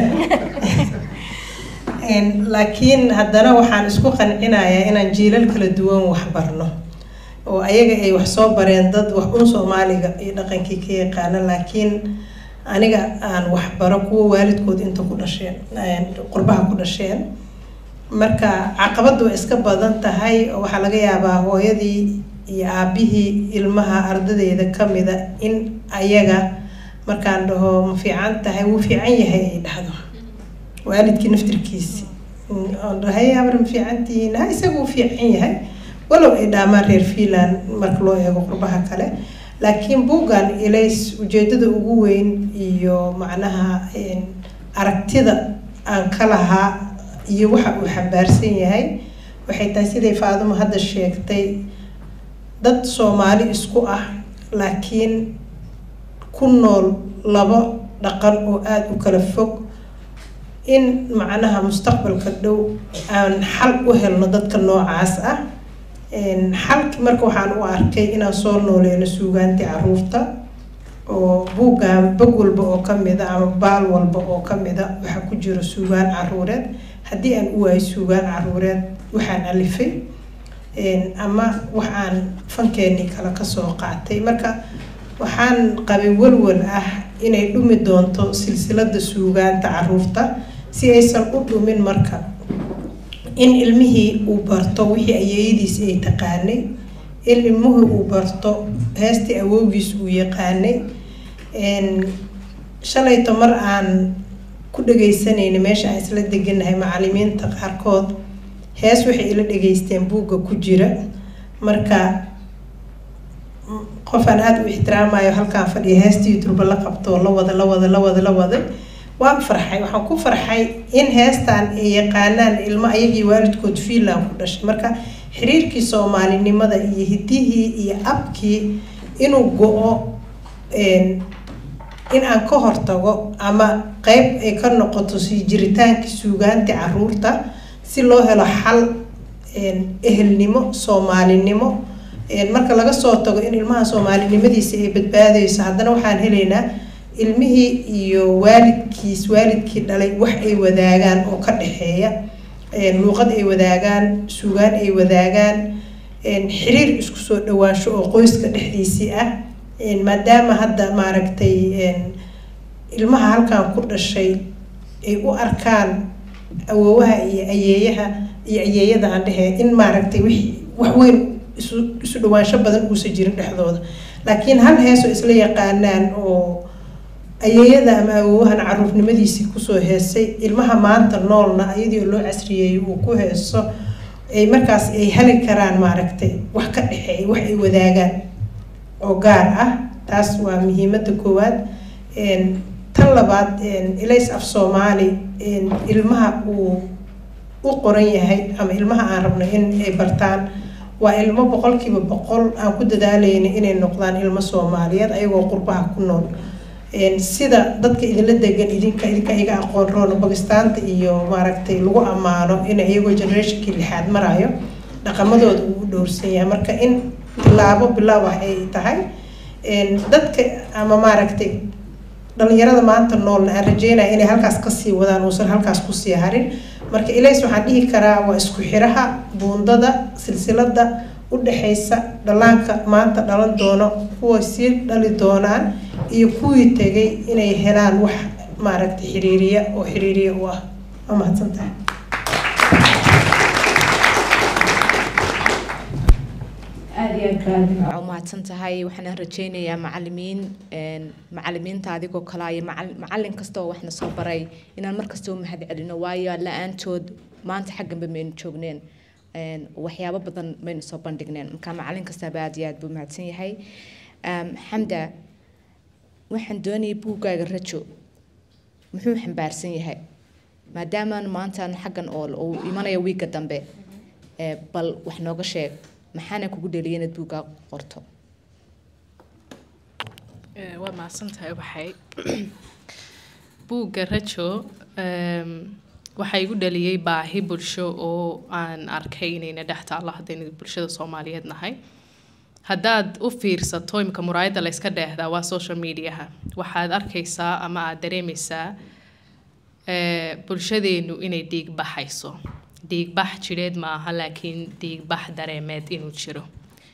Een, laakiin haddana waxaan isku qancinayaa inaan jiilal kala duwan wax barno oo ayaga ay wax soo bareen dad wax un soomaaliga iyo dhaqankii ka yaqaana laakiin aniga aan wax baro kuwa waalidkood inta ku dhasheen een, qurbaha ku dhasheen marka caqabadu way iska badan tahay oo waxaa laga yaabaa hooyadii iyo aabihii ilmaha ardadeyda kamida in ayaga markaan dhaho ma fiican tahay wuu fiican yahay ay dhahdo waalidkii naftirkiisi Mm, oon dhahay habar ma fiican tihiin ha isaga wuu fiican yahay walow ay dhaamaan reer finland marka loo eego qurbaha kale laakiin buuggan ilays ujeedada ugu weyn iyo macnaha een, aragtida aan ka lahaa iyo waxa uu xambaarsan yahay waxay tahay siday faadimo hadda sheegtay dad soomaali isku ah laakiin ku nool labo dhaqan oo aada u kala fog in macnaha mustaqbalka dhow aan xal u helno dadka noocaas ah xalki marka waxaan u arkay inaan soo nooleyno suugaantii caruurta oo buuggan bog walba oo kamid a ama baal walba oo kamid a waxaa ku jiro suugaan caruureed haddii aan u waayo suugaan caruureed waxaan alifay ama wax aan fankeenii kale kasoo qaatay marka waxaan qabay walwal ah inay dhumi doonto silsilada suugaanta caruurta si aysan u dhumin marka in ilmihii uu barto wixii ayeeyadiis ay taqaanay in ilmuhii uu barto heestii awowgiis uu yaqaanay shalayto mar aan ku dhagaysanayna meesha aan isla deganahay macalimiinta qaarkood hees waxay ila dhageysteen buugga ku jira marka qofaan aada u ixtiraamayo halkaan fadhiya heestii durba la qabto la wada la wada la wada la wada waan farxay waxaan ku farxay in heestaan ay yaqaanaan ilmo ayagii waalidkood fiinland ku dhashay marka xiriirkii soomaalinimada iyo hidihii iyo abkii inuu go-o in aan ka hortago ama qeyb ay ka noqoto sii jiritaankii suugaantii caruurta si loo helo xal ehelnimo soomaalinimo marka laga soo tago in ilmaha soomaalinimadiisa ay badbaadayso haddana waxaan helaynaa ilmihii iyo waalidkiis waalidkii dhalay wax ay wadaagaan oo ka dhexeeya luuqad ay wadaagaan suugaan ay wadaagaan xiriir isku soo dhawaansho oo qoyska dhexdiisii ah maadaama hadda maaragtay ilmaha halkan ku dhashay ay u arkaan awoowaha iyo ayeeyaha iyo ayeeyada aan dhehe in maaragtay wix wax weyn isu isu dhawaansho badan uusan jirin dhexdooda laakiin hal heesoo isla yaqaanaan oo ayeeyada ama awoowahan caruurnimadiisii kusoo heesay ilmaha maanta noolna iyadii loo casriyeeyay uu ku heeso ay markaas ay heli karaan maaragtay wax ka dhexeeya wax ay wadaagaan oo gaar ah taas waa muhiimada koowaad tan labaad ilays af soomaali ilmaha uu u qoran yahay ama ilmaha aan rabno in ay bartaan waa ilmo boqolkiiba boqol aan ku dadaalayna inay noqdaan ilmo soomaaliyeed ayagoo qurbaha ku nool sida dadka idinla degan idinka idinka iga aqoon roona bakistaanta iyo maaragtay lagu ammaano in iyagoo generationkii lixaad marayo dhaqamadooda uu u dhowrsan yahay marka in bilaabo bilaab ah ay tahay dadka ama maaragtay dhalinyarada maanta noolna aan rajeynaya inay halkaas kasii wadaan uusan halkaas kusii harin marka ilays waxaan dhihi karaa waa isku xiraha buundada silsilada udhexaysa dhallaanka maanta dhalan doono kuwa sii dhali doonaan iyo kuwii tegay inay helaan wax maaragtay xiriiriya oo xiriiriya u ah waa mahadsantahay aada iyo aad baa umahadsan tahay waxaan rajeynayaa macalimiin macalimiinta adigoo kale iyo macalin kasta oo waxna soo baray inaan markasta u mahad celino waayo la-aantood maanta xagganba maynu joogneen waxyaabo badan maynu soo bandhigneen marka macalin kastaba aada iyo aad buu mahadsan yahay xamda waxaan doonayay buuggaaga rajo muxuu xambaarsan yahay maadaamaan maantaan xaggan ool uu imanaya wiigga dambe bal wax nooga sheeg maxaana kugu dheliyay inaad buuggaa qorto waa mahadsantahay waxay buugga rajo waxaa igu dhaliyey baahi bulsho oo aan arkay inayna dhex taallo haddayna bulshada soomaaliyeed nahay haddaad u fiirsato imika muraayadda la yska dheehdaa waa social mediaha waxaad arkaysaa ama aad dareemaysaa bulshadeenu inay dhiig baxayso dhiigbax jidheed ma aha laakiin dhiigbax dareemeed inuu jiro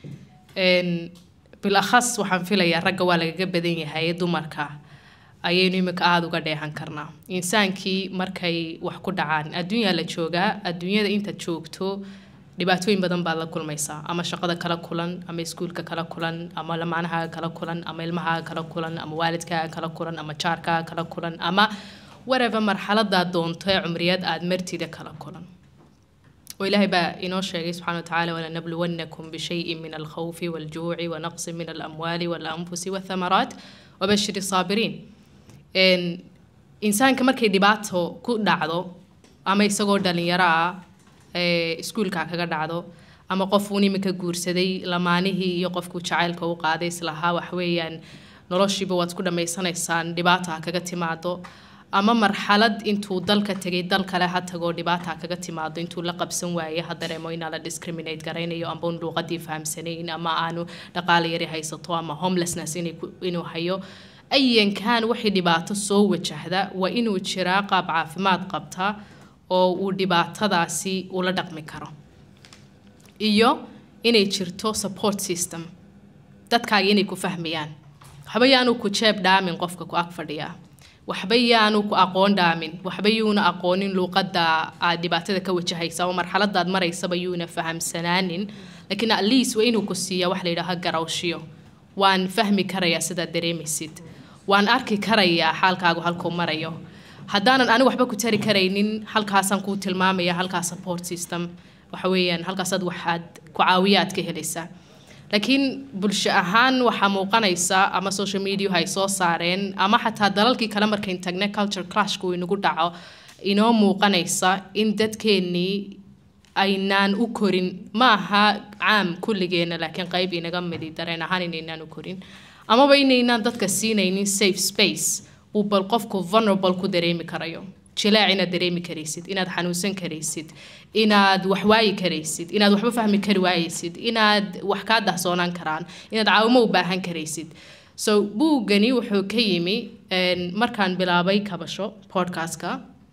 bilakhas waxaan filayaa ragga waa lagaga badan yahay dumarka ayaynu imika aada uga dheehan karnaa insaankii markay wax ku dhacaan adduunyaa la joogaa adduunyada intaad joogto dhibaatooyin badan baad la kulmaysaa ama shaqada kala kulan ama iskuulka kala kulan ama lamaanahaaga kala kulan ama ilmahaaga kala kulan ama waalidkaaga kala kulan ama jaarkaaga kala kulan ama whatever marxaladaad doonto ee cumriyeed aad martida kala kulan وإلهي با إنو شيء سبحانه وتعالى ولنبلونكم بشيء من الخوف والجوع ونقص من الأموال والأنفس والثمرات وبشر الصابرين إن إنسان كمركي دباتو كو دعدو أما يساقو داليارا iskuulka kaga dhacdo ama qof uun imika guursaday lamaanihii iyo qofku jacaylka u qaaday islahaa waxweeyaan noloshiiba waad ku dhammaysanaysaan dhibaata ha kaga timaado ama marxalad intuu dalka tegay dal kale ha tagoo dhibaata ha kaga timaado intuu la qabsan waaye ha dareemo inaa la discriminate garaynayo amba un luuqadii fahamsanayn ama aanu dhaqaale yari haysato ama homelessness inay ku- inuu hayo ayankan wixii dhibaato soo wajahda waa inuu jiraa qaab caafimaad qabta oo uu dhibaatadaasi ula dhaqmi karo iyo inay jirto support system dadkaaga inay ku fahmayaan waxba yaanu ku jeeb dhaamin qofka ku ag fadhiya waxba yaanu ku aqoon dhaamin waxba yuuna aqoonin luuqadda aad dhibaatada ka wajahaysa ama marxaladaad maraysaba yuuna fahamsanaanin laakiin at least waa inuu ku siiya wax la yidhaaha garawshiyo waan fahmi karayaa sidaad dareemaysid waan arki karayaa xaalkaagu halkuu marayo haddaanan anigu waxba ku tari karaynin halkaasaan kuu tilmaamaya halkaas support system waxa weeyaan halkaasaad waxaad ku caawiyaad ka helaysaa laakiin bulsho ahaan waxaa muuqanaysa ama social media ay soo saareen ama xataa dalalkii kale markayn tagne culture clashku uu inagu dhaco inoo muuqanaysa in dadkeennii aynaan u korin ma aha caam kulligeena laakiin qayb inaga midi dareen ahaan inaynaan u korin amaba inaynaan dadka siinaynin safe space uu bal qofku vulnerable ku dareemi karayo jilaac inaad dareemi karaysid inaad xanuunsan karaysid inaad wax waayi karaysid inaad waxba fahmi kari waayaysid inaad wax kaa dahsoonaan karaan inaad caawimo u baahan karaysid so buuggani wuxuu ka yimi een, markaan bilaabay kabasho podcastka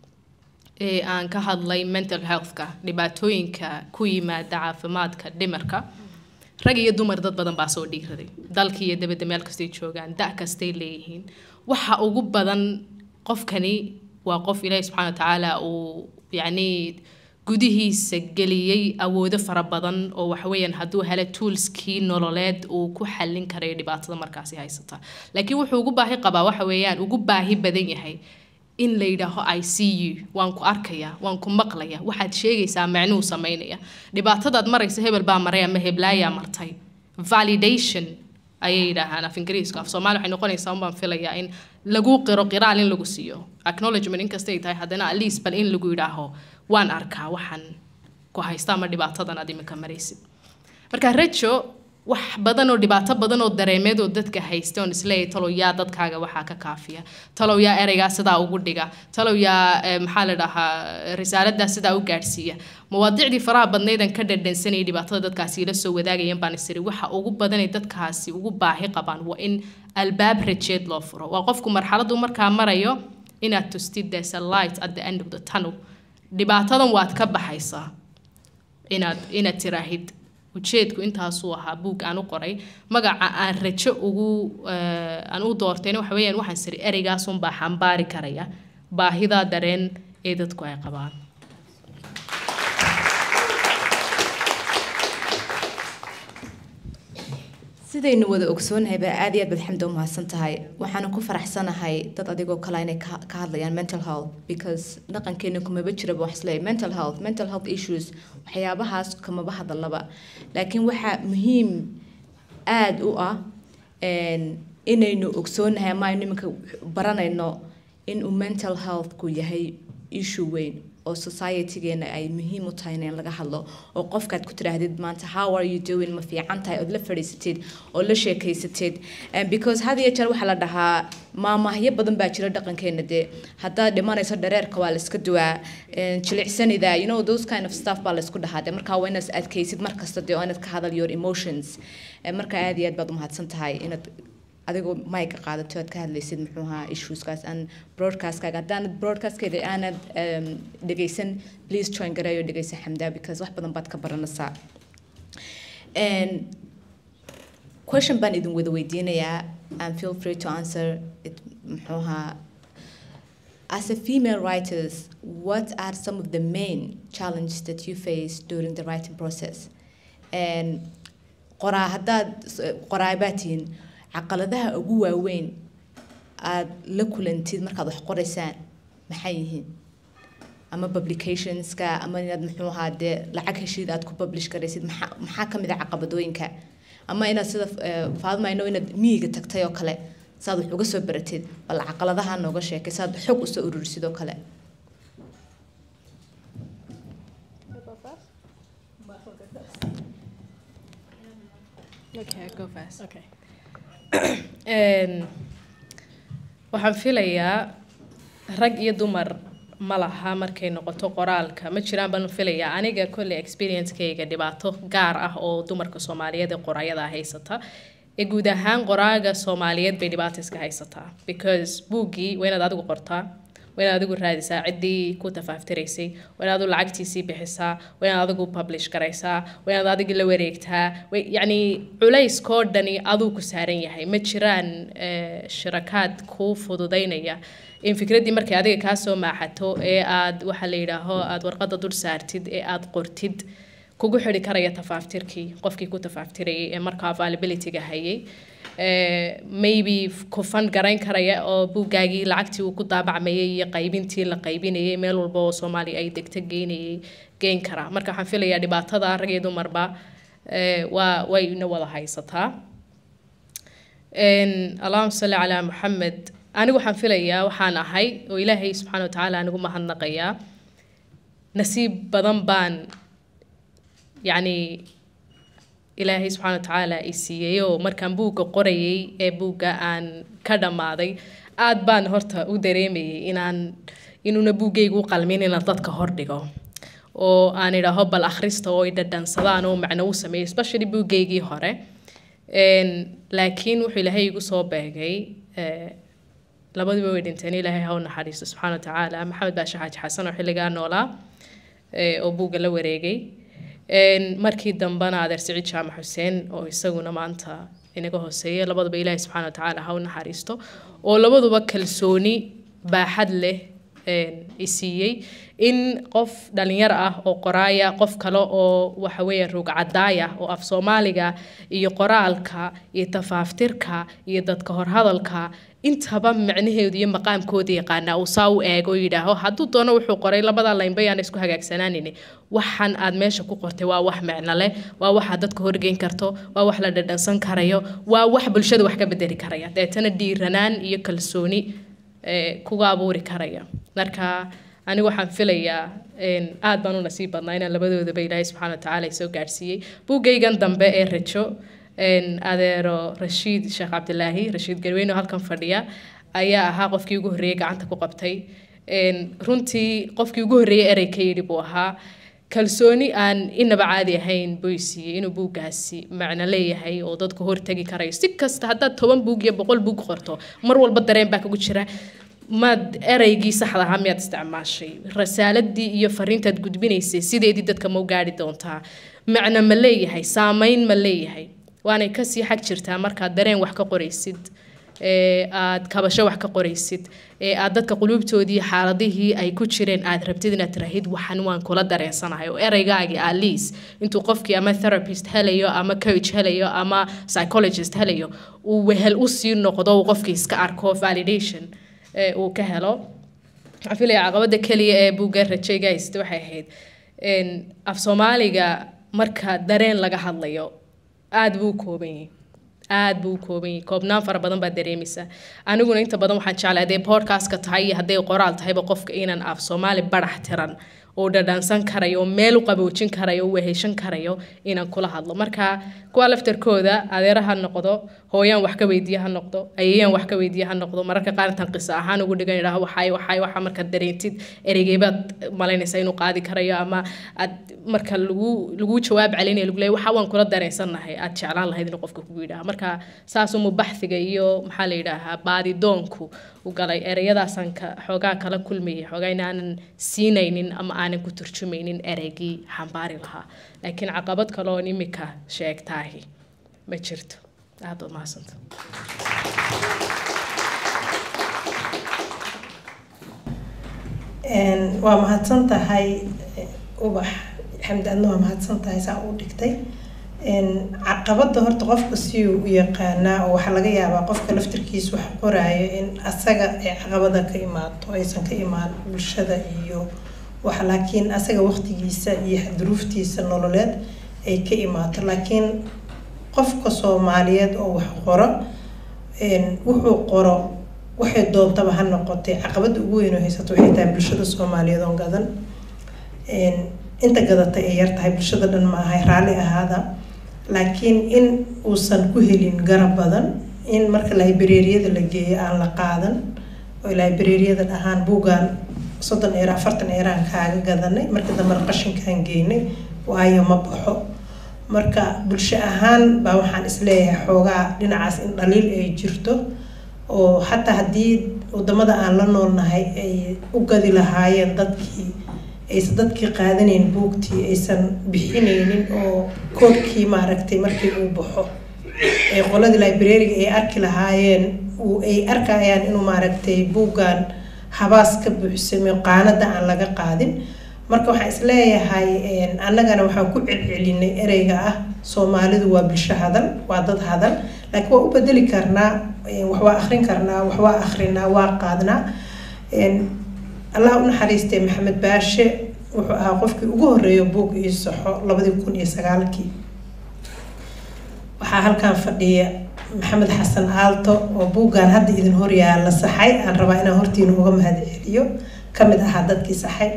ee aan ka hadlay mental healthka dhibaatooyinka ku yimaada caafimaadka dhimarka rag iyo dumar dad badan baa soo dhiiraday dalkii iyo dabadda meel kastay joogaan da' kastay leeyihiin waxa ugu badan qofkani waa qof ilaahi subxaana wa tacaala uu yacni gudihiisa geliyey awoodo fara badan oo waxweeyaan hadduu helo toolskii nololeed uu ku xallin karayo dhibaatada markaasi haysata laakiin wuxuu ugu baahi qabaa waxa weeyaan ugu baahi badan yahay in la yidhaaho i see you waan ku arkaya waan ku maqlaya waxaad sheegaysaa macnuu samaynaya dhibaatadaad maraysa hebel baa maray ama heblaayaa martay validation ayay yidhaahaan af ingiriiska af soomaali waxay noqonaysaa unbaan filayaa in lagu qiro qiraal in lagu siiyo acknowledgement inkasta ay tahay haddana at least bal in lagu yidhaaho waan arkaa waxaan ku haysta ama dhibaatadan aad iminka maraysid marka rajo wax badan oo dhibaato badan oo dareemeed oo dadka haysta oon isleeyahay talow yaa dadkaaga waxaa ka kaafiya talow yaa ereygaa sidaa ugu dhiga talow yaa eh, maxaa la dhahaa risaaladaa sidaa u gaadhsiiya mawaadicdii faraha badnaydan ka dhadhansanayay dhibaatada dadkaasi ila soo wadaagayeen baan isiri waxa ugu badanay dadkaasi ugu baahi qabaan waa in albaab rajeed loo furo waa qofku marxaladu markaa marayo inaad tustid there's a light at the end of the tunnel dhibaatadan waad ka baxaysaa inaad inaad tiraahid ujeedku intaasuu ahaa buug aan u qoray magaca aan rajo ugu eh, aan u doortayna waxa weeyaan waxaan siri ereygaasunbaa xambaari karaya baahidaa dareen ee dadku ay qabaan sidaynu wada ogsoonahay baa aad iyo aad baad xamda u mahadsan tahay waxaana ku faraxsanahay dad adigoo kale inay ka ka hadlayaan mental health because dhaqankeena kumaba jiraba wax isleeyahay mental health mental health issues waxyaabahaas kamaba hadalaba laakiin waxaa muhiim aad u ah een, inaynu ogsoonahay ama aynu iminka baranayno inuu mental healthku yahay issue weyn oo societygeena ay muhiim u tahay in laga hadlo oo qofkaad ku tidhaahdid maanta how are you doing ma fiican tahay ood la fadhiisatid oo la sheekaysatid And because had iyo jeer waxaa la dhahaa maamahyo badan baa jira dhaqankeena dee haddaad dhimanayso dhareerka waa la iska duwaa een, jilicsanida you know those kind of stuff baa la isku dhahaa dee markaa waa inaad adkaysid mar kasta dee oo inaad ka hadal your emotions Eh, marka aad iyo aad baad umahadsan tahay inaad adigoo mayka qaadato aad ka hadlaysid muxuu ahaa issueskaas aan broadcastkaaga haddaanad broadcastkeeda aanad um, dhegaysan please join gareeyo dhegaysa xamdaa because wax badan baad ka baranaysaa And question baan idin wada weydiinayaa and feel free to answer it muxuu ahaa As a female writers, what are some of the main challenges that you face during the writing process? And qoraa haddaad qoraabaad tihiin caqaladaha ugu waaweyn aad la kulantid markaad wax qoraysaan maxay yihiin ama publicationska ama inaad muxuu ahaa dee lacag heshiid aad ku publish garaysid maxaa maxaa ka mid a caqabadooyinka ama inaad sida eh, faadma ino inaad miyiga tagtay oo kale saad wax uga soo baratid bal caqaladaha nooga sheekay saad xog usoo ururisid oo kale Okay, go fast. Okay. Een, waxaan filayaa rag iyo dumar ma laha markay noqoto qoraalka ma jiraan baan filayaa aniga kolley experiencekayga dhibaato gaar ah oo dumarka soomaaliyeed ee qoraayada haysata ee guud ahaan qoraaga soomaaliyeed bay dhibaato iska haysataa because buuggii waa inaad adigu qortaa waa inaad adigu raadisaa ciddii ku tafaaftiraysay waa inaad adigu lacagtiisii bixisaa waa inaad adigu publish garaysaa waa inaad adigu la wareegtaa wa- yacni culayskoo dhani aduu ku saaran yahay ma jiraan eh, shirakaad kuu fududaynaya in fikraddii markay adiga kaa soo maaxato ee aad waxa la yidhaaho aad warqadda dul saartid ee aad qortid kugu xidhi karaya tafaaftirkii qofkii ku tafaaftirayay ee markaa availabilityga hayay Eh, maybe ku fan garayn karaya oo buuggaagii lacagtii uu ku daabacmayay iyo qaybintii la qaybinayay meel walba oo soomaaliya ay degto geynayay geyn karaa marka waxaan filayaa dhibaatada rag iyo dumarba eh, waa wayna wada haysataa Een, allahuma salli calaa maxamed anigu waxaan filayaa waxaan ahay oo ilaahay subxaana wa tacaala anigu mahadnaqayaa nasiib badan baan yacni ilaahay subxaana wa tacaala i siiyey oo markaan buugga qorayay ee buugga aan ka dhammaaday aad baan horta u dareemayay inaan inuuna buuggaygu u qalmin inaan dadka hordhigo oo aan idhaaho bal akhrista oo ay dhadhansadaan oo macno u sameeyo especially buuggaygii hore Een, laakiin wuxuu ilaahay igu soo beegay eh, labaduba way dhinteen ilaahay ha u naxariisto subxaana wa tacaala maxamed baashe xaaji xasan oo xilligaa noolaa eh, oo buugga la wareegay Een, markii dambena adeer siciid jaamac xuseen oo isaguna maanta inaga hooseeya labaduba ilaahay subxaana wa tacaala ha u naxariisto oo labaduba kalsooni baaxad leh een, i siiyey in qof dhalinyar ah oo qoraaya qof kale oo waxa weeye ruug cadaaya oo af soomaaliga iyo qoraalka iyo tafaaftirka iyo dadka horhadalka intaba micnaheedu iyo maqaamkooda yaqaanaa uu saa u eego oo yidhaaho hadduu doono wuxuu qoray labada laynba yaan isku hagaagsanaanin waxan aad meesha ku qortay waa wax micno leh waa waxaad dadka horgeyn karto waa wax la dhadhansan karayo waa wax bulshada wax ka bedeli karaya deetana dhiiranaan iyo kalsooni eh, kuga abuuri karaya marka anigu waxaan filayaa een, aad baan u nasiib badnaa inaan labadoodaba ilaahay subxaana wa tacaala soo gaadhsiiyey buuggaygan dambe ee rajo een, adeero rashiid sheekh cabdilaahi rashiid garweyne oo halkan fadhiya ayaa ahaa qofkii ugu horreeyey gacanta ku qabtay Een, runtii qofkii ugu horreeyey erey ka yidhi buu ahaa kalsooni aan inaba caadi ahayn buu i siiyey inuu buuggaasi macno leeyahay oo dadku hortegi karayo si kasta haddaad toban buug iyo boqol buug qorto mar walba dareen baa kagu jira maad ereygii saxda ahaa miyaad isticmaashay rasaaladii iyo fariintaad gudbinaysay sideedii dadka ma u gaari doontaa macno ma leeyahay saameyn ma leeyahay waanay kasii xag jirtaa markaad dareen wax ka qoraysid ee aad kabasho wax ka qoraysid ee aad dadka quluubtoodii xaaladihii ay ku jireen aad rabtid inaad tirahid waxan waan kula dareensanahay oo ereygaagii aliis intuu qofkii ama therapist helayo ama coach helayo ama psychologist helayo uu wehel usii noqdo uu qofkii iska arko validation ee uu ka helo waxaan filaya caqabada keliya ee buugga rajayga haysta waxay ahayd een, af soomaaliga marka dareen laga hadlayo aad buu u kooban yahay aad buu u kooban yahay koobnaan fara badan baa dareemaysa aniguna inta badan waxaan jeclay hadday podcastka tahay iyo hadday qoraal tahayba qofka inaan af soomaali barax tiran oo dhadhansan karayo oo meel u qaboojin karayo oo weheshan karayo inaan kula hadlo marka kuwa laftarkooda adeera ha noqdo hooyaan wax ka weydiiya ha noqdo ayayaan wax ka weydiiya ha noqdo mararka qaar intaan qiso ahaan ugu dhigan idhaho waxay waxay waxa markaad dareentid ereygeebaad malaynaysaa inuu qaadi karayo ama aad marka lagu lagu jawaab celinaya lagu leeyahay waxa waan kula dareensannahay aad jeclaan lahayd inuu qofka kugu yidhaaha marka saasuma baxsiga iyo maxaa la yidhaahaa baadidoonku u galay ereyadaasaan ka xoogaa kala kulmayay xoogaa inaanan siinaynin ama aanan ku turjumaynin ereygii xambaari lahaa laakiin caqabad kale oon imika sheegtaahi ma jirto aad baad mahadsanta Een, waa mahadsan tahay eh, ubax xamdi adna waa mahadsan tahay saa u dhigtay Een, caqabada horta qofka si uu u yaqaanaa oo waxaa laga yaabaa qofka laftirkiisa wax qoraayo in asaga ay caqabada ka imaato aysan ka imaan bulshada iyo wax laakiin asaga waqtigiisa iyo duruuftiisa nololeed ay ka imaato laakiin qofka soomaaliyeed oo wax qoro een, wuxuu qoro waxay doontaba ha noqotay caqabada ugu weyn oo haysato waxay tahay bulshada soomaaliyeed oo gadan Een, inta gadatay ay yar tahay bulshada dhan ma ahay raalli ahaada laakiin in uusan ku helin garab badan in marka librariyada la geeyo aan la qaadan oo librariyada dhahaan buuggaan soddon eero afartan eeraan kaaga gadanay marka dambena qashinkaan geynay waayo ma baxo marka bulsho ahaan baa waxaan isleeyahay xoogaa dhinacaas in dhaliil ay jirto oo xataa haddii wadamada aan la noolnahay ay u gadi lahaayeen dadkii aysan dadkii qaadanayn buugtii aysan bixinaynin oo koodkii maaragtay markii uu baxo ee qoladii librariga ay arki lahaayeen uu ay arkayaan inuu maaragtay buuggan habaas ka buuxsamay qaanada aan laga qaadin marka waxaan isleeyahay annagana waxaan ku celcelinay ereyga ah soomaalidu waa bulsho hadal waa dad hadal laakiin waa u bedeli karnaa wax waa akrin karnaa wax waa akrinaa waa qaadnaa allah u naxariistay maxamed baashe wuxuu ahaa qofkii ugu horeeya buug ii saxo labadii kun iyo sagaalkii waxaa halkan fadhiya maxamed xasan aalto oo buuggan hadda idin horyaala saxay aan rabaa inaan hortiina uga mahad celiyo kamid ahaa dadkii saxay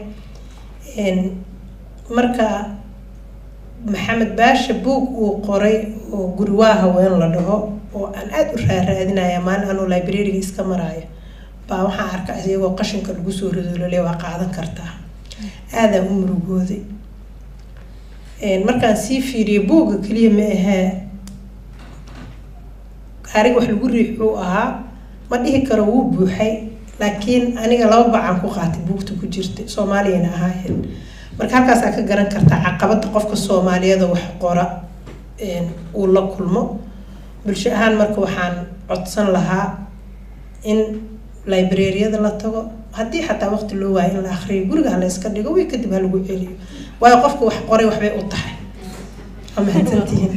marka maxamed baashe buug uu qoray oo guriwaa haween la dhaho oo aan aada u raaraadinaya maalin anuu librariga iska maraayo baa waxaan arka iyagoo qashinka lagu soo ridoolole waa qaadan kartaa aadaan u murugooday markaan sii fiiriyay buugga keliya ma ahee gaariga wax lagu riixuu ahaa ma dhihi karo wuu buuxay laakiin aniga laba bacaan ku qaatay buugta ku jirta soomaaliyana ahaayeen marka halkaasaa ka garan kartaa caqabada qofka soomaaliyeed oo wax qora uu la kulmo bulsho ahaan marka waxaan codsan lahaa in librariyada la tago haddii xataa waqti loo waayo in la akriyo guriga hala iska dhigo way kadib ha lagu celiyo waayo qofka wax qoray waxbay u tahay waa mahadsantihiin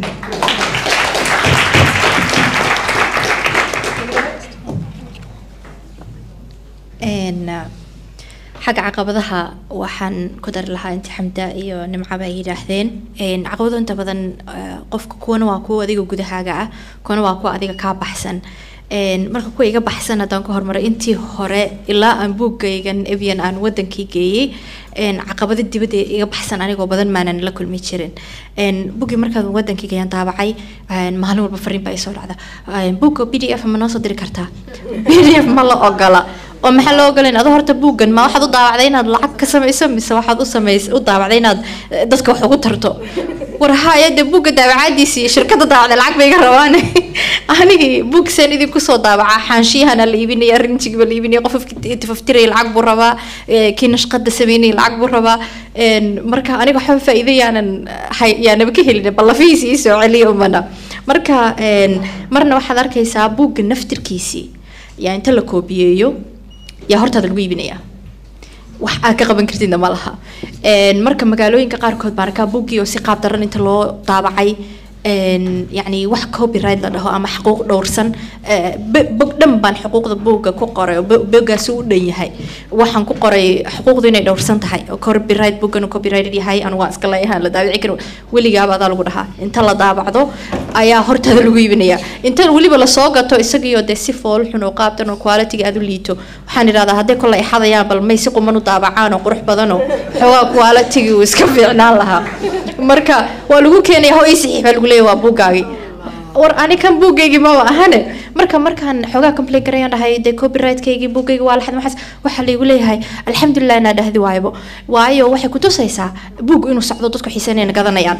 xagga caqabadaha waxaan ku dari lahaa inti xamda iyo nimcaba ay yidhaahdeen caqabado inta badan qofka kuwana waa kuwa adiga gudahaaga ah kuwana waa kuwa adiga kaa baxsan marka kuwa iga baxsan haddaan ka hormaray intii hore ilaa aan buuggaygan ebian aan wadankii geeyey caqabado dibadda iga baxsan anigoo badan maanan la kulmi jirin buggii markaan wadankii geeyaan daabacay maalin walba fariin baa isoo dhacda buugga b d f ma noo soo diri kartaa b d f ma la ogola oo maxaa loo ogolayn adoo horta buuggan ma waxaad u daawacday inaad lacag ka samayso mise waxaad u samays u daawacday inaad dadka wax ugu tarto war haya dee buugga daawacaadiisi iyo shirkadda daawacday lacag bay iga rabaan anigii buugsaan idinku soo daawacaa xaanshiyahana la iibinaya rinjigiiba la iibinaya qof tifaftiraya lacag buu rabaa kii nashqada sameynaya lacag buu rabaa marka aniga waxba faa'iido yaanan hay yaanaba ka helin ballafihiisi ii soo celiya umana marka marna waxaad arkaysaa buugga naftirkiisii yaa inta la koobiyeeyo yaa hortaada lagu iibinayaa wax aad ka qaban kartidna ma laha marka magaalooyinka qaarkood baan arkaa buuggii oo si qaab daran inta loo daabacay yacni wax copyright la dhaho ama xuquuq dhowrsan bog dhan baan xuquuqda buugga ku qoray oo boggaasi u dhan yahay waxaan ku qoray xuquuqdu inay dhowrsan tahay oo copyright buuggan copyrighted yahay anu waa iska leeyahaan la daabici karin weligaaba adaa lagu dhahaa inta la daabacdo ayaa hortaada lagu iibinaya inta weliba lasoo gato isagiioo dee si fool xun oo qaabtan oo quality aad u liito waxaan idhahdaa hadday kolle ay xadayaan bal may si quman u daabacaan oo qurux badan oo xoogaa quality uu iska fiicnaan lahaa marka waa lagu keenaya ho ii saxiix baa lagu leeyahay waa buuggaagii war ani kan buuggaygii maba ahane marka markaan xoogaa complain garayaan dhahay dee copyright-kaygii buuggayga waa laxad maxaas waxaa laygu leeyahay alxamdulilah inaa dhahdi waaybo waayo waxay ku tusaysaa buug inuu socdo dadku xiisanayna gadanayaan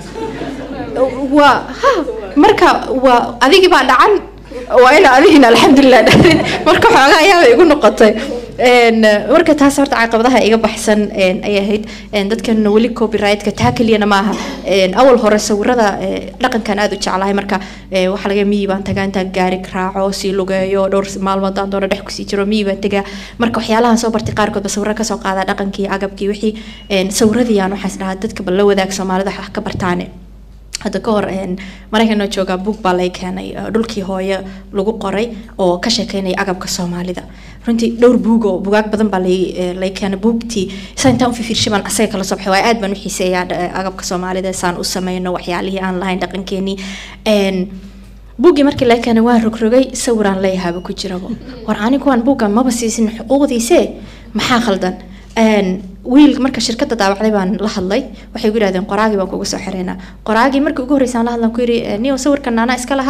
waa ha marka waa adigii baa dhacan waa ina adigina alxamdulilah dhahdin marka xoogaa ayaaba igu noqotay marka taas horta caqabadaha iga baxsan ay ahayd dadkan weli copyright-ka taa keliyana maaha awal hore sawirada dhaqankan aada u jeclahay marka waxaa laga miyi baan tagaa intaan gaari raaco sii lugeeyo dhowr maalmood aan doono dhex kusii jiro miyi baan tagaa marka waxyaalahan soo bartay qaarkood ba sawiro kasoo qaada dhaqankii agabkii wixii sawiradii aan waxaas dhahaa dadka bal la wadaag soomaalida wax ka bartaane hadda ka hor maraykanoo joogaa buug baa lay keenay dhulkii hooyo lagu qoray oo ka sheekeynaya agabka soomaalida runtii dhowr buug oo bugaag badan baa lay lay keenay buugtii saa intaan u fifiirshay baan asaga kala soo baxay waayo aad baan u xiiseeyaa agabka soomaalida saan u sameyno waxyaalihii aan lahayn dhaqankeenii buuggii markii lay keenay waan rogrogay sawiraan leeyahaaba ku jiraba war anigu waan buuggan maba siisin xuquuqdiise maxaa khaldan wiil marka shirkadda daawacday baan la hadlay waxay gu yidhahdeen qoraagii baan kugu soo xireynaa qoraagii markii ugu horreysaan la hadlan ku yidhi niyo sawirkan anaa iska lahaa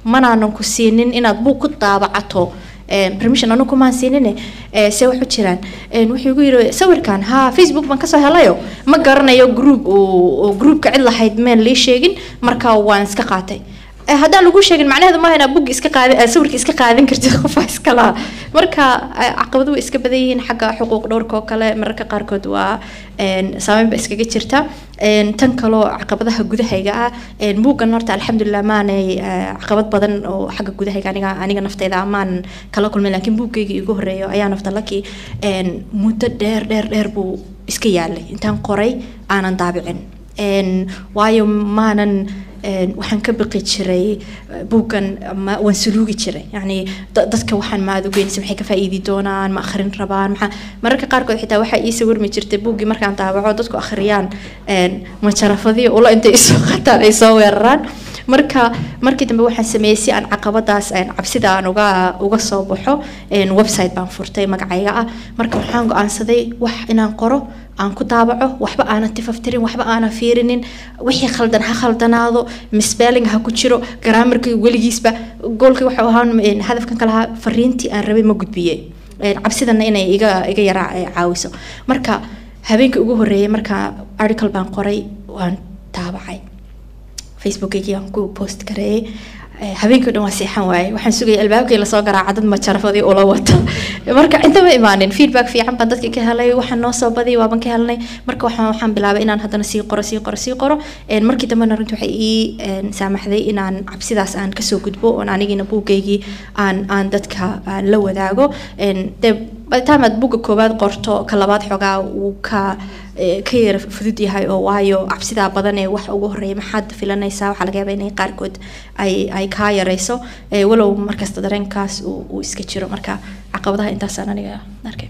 manaanan ku siinin inaad buug ku daabacato een, permission anu kumaan siinine ee, se waxu jiraan Een, wuxuu igu yidhi sawirkan ha facebook baan kasoo helayo ma garanayo group oo oo groupka cid lahayd meen lii sheegin marka waan iska qaatay Eh, haddaan lagu sheegin macnaheedu maaha inaad bugga iska qaadi eh, sawirka iska qaadan kartid qofaa iska laha marka eh, caqabado way iska badan yihiin xagga xuquuq dhowrka oo kale mararka qaarkood waa een, saameyn ba iskaga jirta Een, tan kaloo caqabadaha gudahayga ah een, buuggan horta alxamdulilah maanay eh, caqabad badan oo xagga gudahayga aniga aniga nafteyda maan kala kulmin laakiin buuggayga igu horeeyo ayaa nafta laki een, muddo dheer dheer dheer buu iska yaalay intaan qoray aanan daabicin Een, waayo maanan een, waxaan ka baqi jiray eh, buuggan ma waan suluugi jiray yacni da- dadka waxaan ma aad u geynaysa maxay ka faa'iidi doonaan ma akhrin rabaan maxaa mararka qaarkood xitaa waxaa ii sawirmi jirtay buuggii markaan daabaco dadku akhriyaan een, majarafadii ula intay isoo qataan ay soo weeraraan marka markii dambe waxaan sameeyey si aan caqabadaas een, cabsida aan uga uga soo baxo een, website baan furtay magacayga ah marka waxaan go-aansaday wax inaan qoro aan ku daabaco waxba aanan tifaftirin waxba aanan fiirinin wixii khaldan ha khaldanaado misspelling ha ku jiro grammarkii weligiisba goolkii waxuu ahaa een, hadafkan ka lahaa fariintii aan rabay ma gudbiye Een, cabsidana inay iga iga yara eh, caawiso marka habeenkii ugu horeeyay marka article baan qoray waan daabacay facebookaygii aan ku post gareeyay Eh, habeenkii o dhan waa seexan waaye waxaan sugayay albaabkii lasoo garaaca dad majarafadii ula wata marka intama imaanin feedback fiican baan dadka ka helay waxaan noo soo badiyay waaban ka helnay marka waxaan waxaan bilaabay inaan haddana sii qoro sii qoro sii qoro Een, markii dambena runtii waxay ii een, saamaxday inaan cabsidaas aan kasoo gudbo oon anigiina buuggaygii aan aan dadka aan la wadaago Een, dee by the time aad buugga koowaad qorto ka labaad xoogaa wuu ka eh, ka yara fudud yahay oo waayo cabsidaa badan ee wax ugu horeeya maxaad filanaysaa waxaa laga yaabaa inay qaarkood ay ay kaa yareyso eh, walow markasta dareenkaas uu uu iska jiro marka caqabadaha intaasaan aniga arkay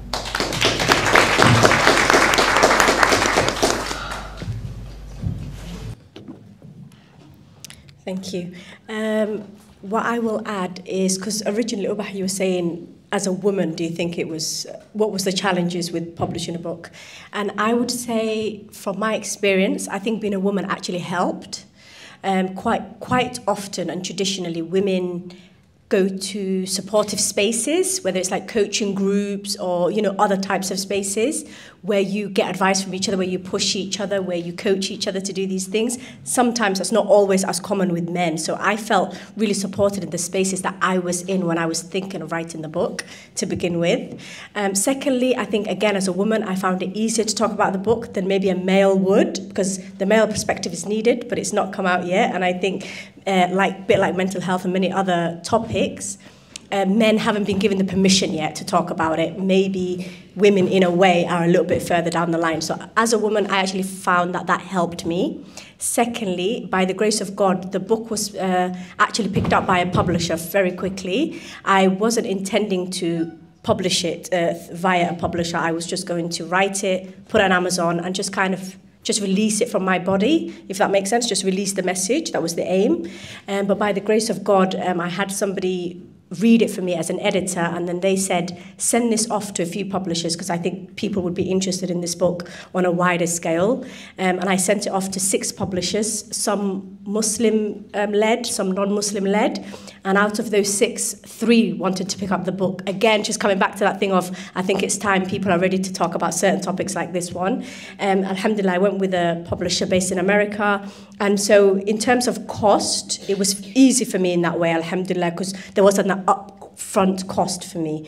Thank you. Um, what I will add is because originally, Ubah, you were saying, as a woman, do you think it was what was the challenges with publishing a book? And I would say, from my experience, I think being a woman actually helped. Um, quite quite often and traditionally, women go to supportive spaces, whether it's like coaching groups or you know other types of spaces where you get advice from each other, where you push each other, where you coach each other to do these things. Sometimes that's not always as common with men. So I felt really supported in the spaces that I was in when I was thinking of writing the book to begin with. Um, secondly, I think again as a woman, I found it easier to talk about the book than maybe a male would because the male perspective is needed, but it's not come out yet. And I think, uh, like bit like mental health and many other topics, uh, men haven't been given the permission yet to talk about it. Maybe women, in a way, are a little bit further down the line. So, as a woman, I actually found that that helped me. Secondly, by the grace of God, the book was uh, actually picked up by a publisher very quickly. I wasn't intending to publish it uh, via a publisher. I was just going to write it, put it on Amazon, and just kind of just release it from my body, if that makes sense. Just release the message. That was the aim. Um, but by the grace of God, um, I had somebody read it for me as an editor, and then they said, send this off to a few publishers because I think people would be interested in this book on a wider scale. Um, and I sent it off to six publishers, some Muslim um, led, some non Muslim led. And out of those six, three wanted to pick up the book. Again, just coming back to that thing of, I think it's time people are ready to talk about certain topics like this one. Um, Alhamdulillah, I went with a publisher based in America. And so, in terms of cost, it was easy for me in that way, Alhamdulillah, because there wasn't an upfront cost for me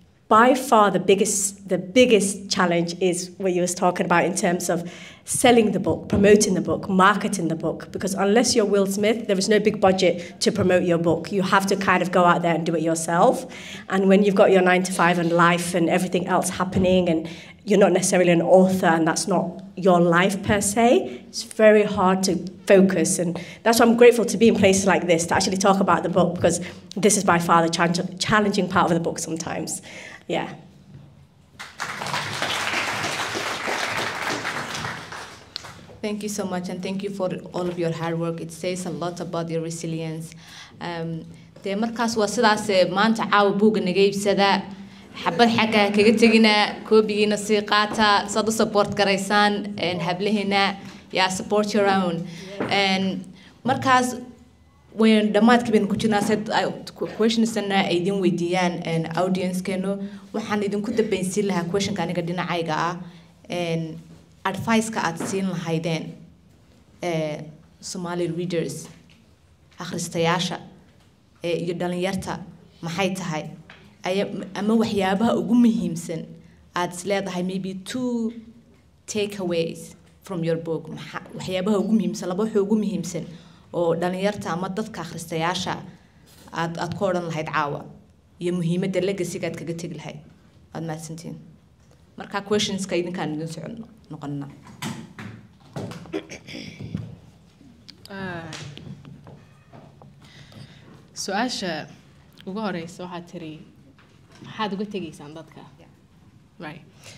by far the biggest the biggest challenge is what you was talking about in terms of selling the book, promoting the book, marketing the book. Because unless you're Will Smith, there is no big budget to promote your book. You have to kind of go out there and do it yourself. And when you've got your nine to five and life and everything else happening, and you're not necessarily an author, and that's not your life per se, it's very hard to focus. And that's why I'm grateful to be in places like this to actually talk about the book because this is by far the challenge- challenging part of the book sometimes. Yeah. Thank you so much, and thank you for all of your hard work. It says a lot about your resilience. Um, dee markaas waa sidaas eh, maanta caawa buugga naga iibsada xabad xagga kaga tegina koobigiina sii qaata saad u support garaysaan een, hablaheena yaa support your own Een, markaas wayn dhammaadkii baynu ku jirnaa se questionsna ay idin weydiiyaan een, audiencekeenu waxaan idinku dambeynsiin lahaa questionka aniga dhinacayga ah een, advice-ka aad siin lahaydeen ee, somali readers akhristayaasha ee, iyo dhalinyarta maxay tahay aya ama waxyaabaha ugu muhiimsan aad is leedahay maybe two takeaways from your book maxa- waxyaabaha ugu muhiimsan laba waxa ugu muhiimsan oo dhalinyarta ama dadka akhristayaasha aad aad ku odhan lahayd caawa iyo muhiimadda legacyga aad kaga tegi lahayd waad mahadsantihiin marka questionska idinkaan idin socon noqonina su-aasha ugu horeysa waxaad tiri maxaad uga tegaysaan dadka right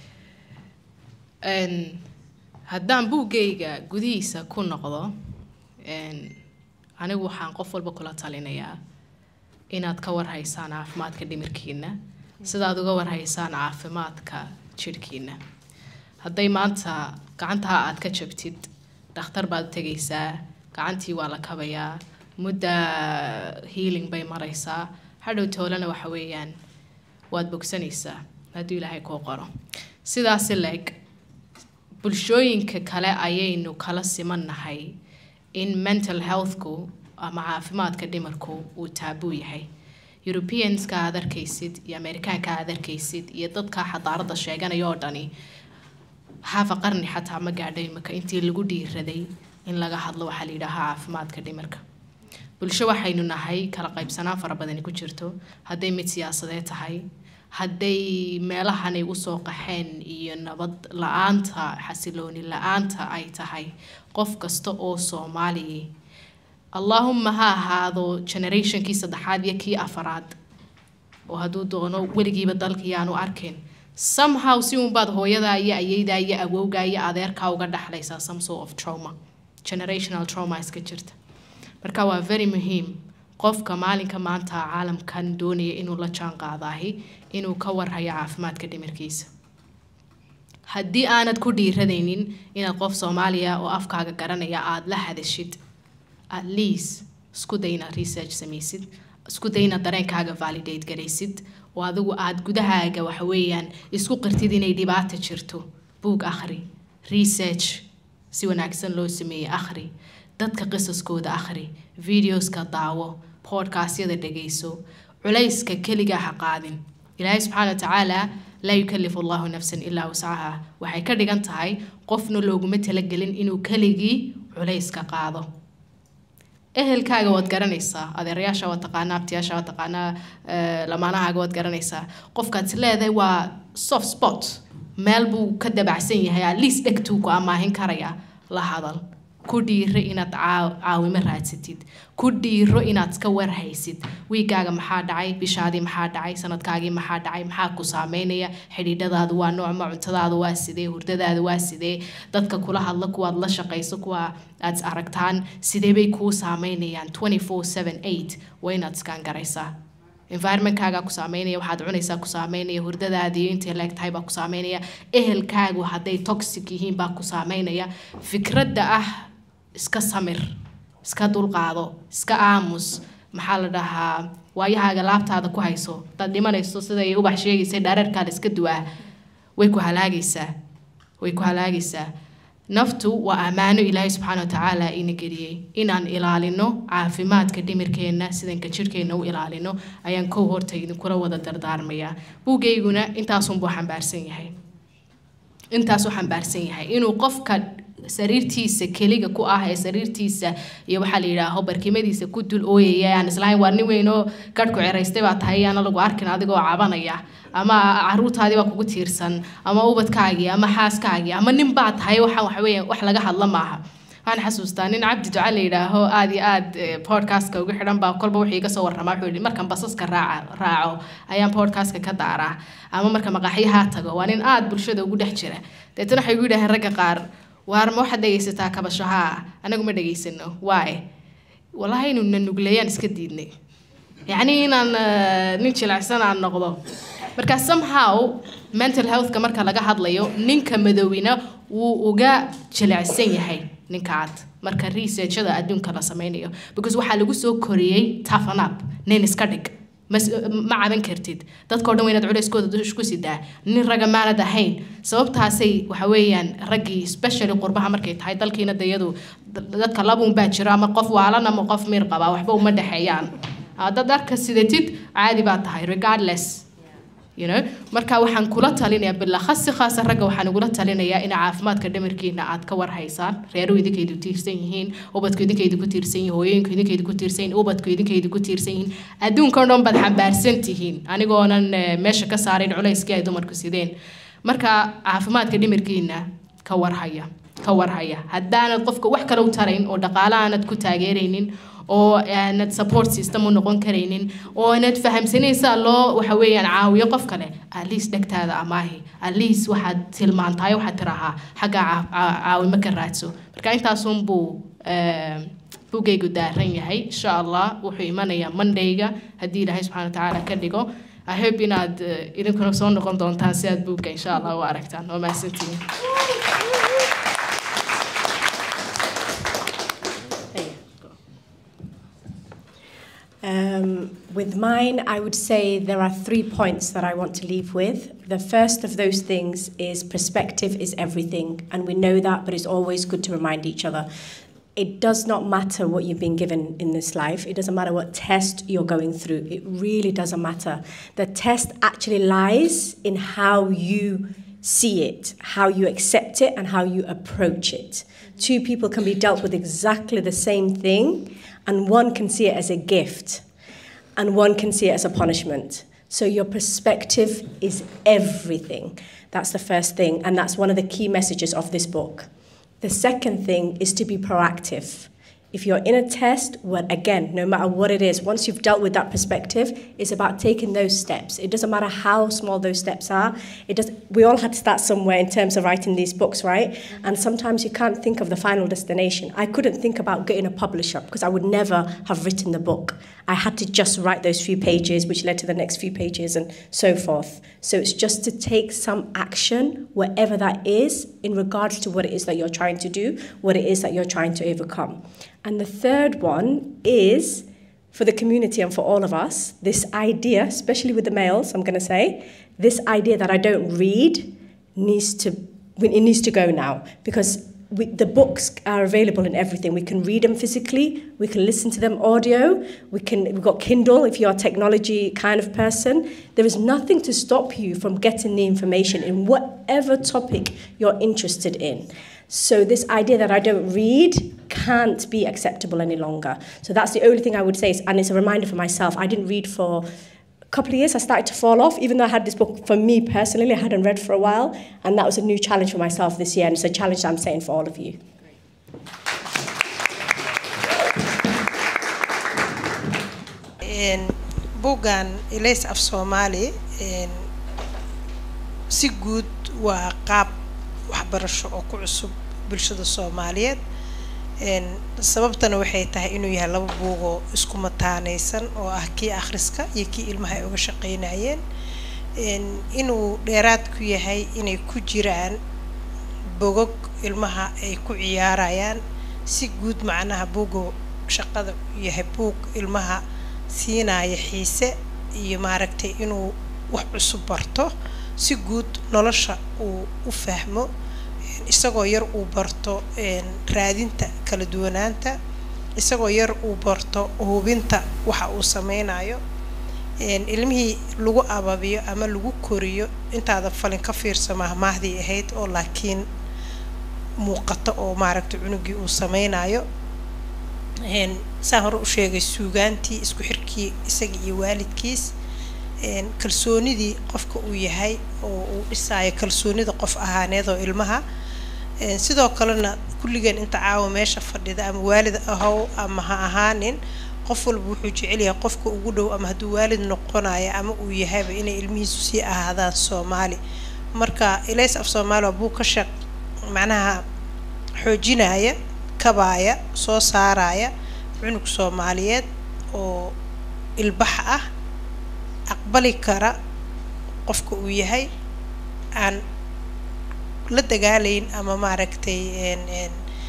Een, haddaan buuggayga gudihiisa ku noqdo een, anigu waxaan qof walba kula talinayaa inaad ka warhaysaan caafimaadka dhimirkiina sidaad uga warhaysaan caafimaadka jidhkiina hadday maanta gacantaa aad ka jabtid dhakhtar baad u tegaysaa gacantii waa la kabayaa mudda healing bay maraysaa hadhow toolana waxa weeyaan waad bogsanaysaa hadduu ilaahay kuu qoro sidaasi leeg bulshooyinka kale ayaynu kala simannahay in mental healthku ama caafimaadka dhimarku uu taabuu yahay europeanska aad arkaysid iyo amerikaanka aad arkaysid iyo dadka xadaarada sheeganaya oo dhani hafa qarni xataa ma gaadhay imika intii lagu dhiiraday in laga hadlo waxaa la yidhaahaa caafimaadka dhimarka bulsho waxaynu nahay kala qaybsanaan fara badani ku jirto hadday mid siyaasadeed tahay hadday meelahanay usoo qaxeen iyo nabad la-aanta xasilooni la-aanta ay tahay qof kasta oo soomaaliya allaahuma ha ahaado generationkii saddexaad iyo kii afaraad oo hadduu doono weligiiba dalka yaanu arkin somehow si unbaad hooyadaa iyo ayeydaa iyo awowgaa iyo adeerkaa uga dhexlaysaa some sort of trauma generational trauma iska jirta marka waa very muhiim qofka maalinka maanta caalamkan doonaya inuu la jaan qaadaahi inuu ka warhayo caafimaadka dhimirkiisa haddii aanad ku dhiiradaynin inaad qof soomaaliya oo afkaaga garanaya aada la hadashid at least isku day inaad research samaysid isku day inaad dareenkaaga validate garaysid oo adigu aada gudahaaga waxa weeyaan isku qirtid inay dhibaata jirto buug akhri research si wanaagsan loo sameeyey akhri dadka qisaskooda akhri videoska daawo podcastyada dhegayso culayska keligaa ha qaadin ilaahay subxaana wa tacaala laa yukalifu allahu nafsan ilaa wascaha waxay ka dhigan tahay qofna looguma talagelin inuu keligii culayska qaado ehelkaaga waad garanaysaa adeerayaasha waad taqaanaa abtiyaasha waad taqaanaa eh, lamaanahaaga waad garanaysaa qofkaad is leedahay waa soft spot meel buu ka dabacsan yahay at least dhegtuu ku amaahin karaya la hadal ku dhiiro inaad caa- caawimo raadsatid ku dhiiro inaad iska warhaysid wiigaaga maxaa dhacay bishaadii maxaa dhacay sanadkaagii maxaa dhacay maxaa ku saameynaya xidhiidhadaadu waa noocma cuntadaadu waa sidee hurdadaadu waa sidee dadka kula hadla kuwaad la shaqayso kuwa aad is aragtaan sidee bay kuu saameynayaan 24/7/8 waa inaad iskaan garaysaa environmentkaaga ku saameynaya waxaad cunaysaa ku saameynaya hurdadaadii intay leeg tahay baa ku saameynaya ehelkaagu hadday toxic yihiin baa ku saameynaya fikradda ah iska samir iska dulqaado iska aamus maxaa la dhahaa waayahaaga laabtaada ku hayso hadaad dhimanayso siday ubax sheegaysay dhareerkaada iska duwaa way ku halaagaysaa way ku halaagaysaa naftu waa ammaano ilaahay subxaana wa tacaala ina geliyey inaan ilaalino caafimaadka dhimirkeenna sidanka jirhkeenna u ilaalino ayaan kow horta idinkula wada dardaarmayaa buugayguna intaasunbuu xambaarsan yahay intaasuu xambaarsan yahay inuu qofka sariirtiisa keliga ku ah ee sariirtiisa iyo waxaa la yidhaaho barkimadiisa ku dul ooyaya aan islahayn waa nin weyn oo garhku ceraystay baa tahay yaana lagu arkin adigoo cabanaya ama caruurtaadii baa kugu tiirsan ama ubadkaagii ama xaaskaagii ama nin baa tahay waxaan waxa weeye wax laga hadla maaha waxaan xasuustaa nin cabdi duca la yidhaaho aad iyo aad eh, podcastka ugu xidhan baa kolba wuxuu iga soo warramaa wuxuu yidhi markaan basaska raaca raaco ayaan podcastka ka daaraa ama marka maqaaxyaha tago waa nin aad bulshada ugu dhex jira deetana waxay igu yidhaheen ragga qaar waar ma waxaad dhegaysataa kabashahaa anagu ma dhegaysano waaye walahi inuu na nugleeyaan iska diidnay yacni inaan eh, nin jilicsan aan noqdo marka somehow mental healthka marka laga hadlayo ninka madowina wuu uga jilicsan yahay ninka cad marka researchada adduunka la sameynayo because waxaa lagu soo koriyey toughen up nin iska dhig mas- ma caban kartid dadkao dhan waa inaad culeyskooda dush ku sidaa nin raga maanad ahayn sababtaasay waxa weeyaan raggii especially qurbaha markay tahay dalkiina dayadu dadka labuun baa jira ama qof waalan ama qof miir qaba waxba uma dhexeeyaan haddaad dharka sidatid caadi baa tahay regardless you know marka waxaan kula talinayaa bilakhasi khaasa ragga waxaan ugula talinayaa in caafimaadka dhamarkiina aad ka warhaysaan reeruhu idinkaydu tiirsan yihiin ubadku idinkaydu ku tiirsan yihiin hooyooyinku idinkaydu ku tiirsan yihiin ubadku idinkaydu ku tiirsan yihiin adduunka o dhan baad xambaarsan tihiin anigoonan eh, meesha ka saarayn culayskii ay dumarku sideen marka caafimaadka dhimirkiina ka warhaya ka warhaya haddaanad qofka wax kale u tarayn oo dhaqaale aanad ku taageeraynin oo aanad support system u noqon karaynin oo aanad fahamsanaysaa loo waxa weeyaan caawiyo qof kale at least dhegtaada amaahi at least waxaad tilmaantahay waxaad tirahaa xagga caa- caa- caawimo ka raadso marka intaasunbuu eh, buugaygu daaran yahay insha allah wuxuu imanayaa mondayga haddii ilaahay subxaana watacaala ka dhigo i hope inaad eh, idinkuna soo noqon doontaan si aad buugga insha allah u aragtaan waa mahadsantihiin Um, with mine, I would say there are three points that I want to leave with. The first of those things is perspective is everything, and we know that, but it's always good to remind each other. It does not matter what you've been given in this life, it doesn't matter what test you're going through, it really doesn't matter. The test actually lies in how you see it, how you accept it, and how you approach it. Two people can be dealt with exactly the same thing, and one can see it as a gift, and one can see it as a punishment. So, your perspective is everything. That's the first thing, and that's one of the key messages of this book. The second thing is to be proactive. If you're in a test, well, again, no matter what it is, once you've dealt with that perspective, it's about taking those steps. It doesn't matter how small those steps are. It does. We all had to start somewhere in terms of writing these books, right? And sometimes you can't think of the final destination. I couldn't think about getting a publisher because I would never have written the book. I had to just write those few pages, which led to the next few pages, and so forth. So it's just to take some action, wherever that is, in regards to what it is that you're trying to do, what it is that you're trying to overcome. And the third one is for the community and for all of us, this idea, especially with the males, I'm going to say, this idea that I don't read needs to it needs to go now because we, the books are available in everything. We can read them physically, we can listen to them audio, we can we've got Kindle if you're a technology kind of person. There is nothing to stop you from getting the information in whatever topic you're interested in. So this idea that I don't read can't be acceptable any longer. So that's the only thing I would say, is, and it's a reminder for myself. I didn't read for a couple of years. I started to fall off, even though I had this book for me personally. I hadn't read for a while, and that was a new challenge for myself this year, and it's a challenge that I'm setting for all of you. buuggan ilays af soomaali si guud waa qaab waxbarasho oo ku cusub bulshada soomaaliyeed sababtana waxay tahay inuu yahay laba buugoo isku mataanaysan oo ah kii akhriska iyo kii ilmaha ay uga shaqeynayeen inuu dheeraad ku yahay inay ku jiraan bogog ilmaha ay ku ciyaarayaan si guud macnaha buugo shaqada u yahay buug ilmaha siinaya xiise iyo maaragtay inuu wax cusub barto si guud nolosha uu u fahmo isagoo yar uu barto raadinta kala duwanaanta isagoo yar uu barto hubinta waxa uu sameynayo ilmihii lagu ababiyo ama lagu koriyo intaada falin ka fiirsa mahmaahdii ahayd oo laakiin muuqato oo maaragtay cunugii uu sameynayo saan hore u sheegay suugaantii isku xirkii isaga iyo waalidkiis kalsoonidii qofka uu yahay oo uu dhisaayo kalsoonida qof ahaaneed oo ilmaha sidoo kalena kulligeen inta caawa meesha fadhida ama waalid ahow ama ha ahaanin qof walba wuxuu jecel yahay qofka ugu dhow ama hadduu waalid noqonayo ama uu yahayba inay ilmihiisu sii ahaadaan soomaali marka ilays af soomaali waa buu ka shaq macnaha xoojinaya kabaaya soo saaraya cunug soomaaliyeed oo ilbax ah aqbali kara qofka uu yahay aan la dagaalayn ama maaragtay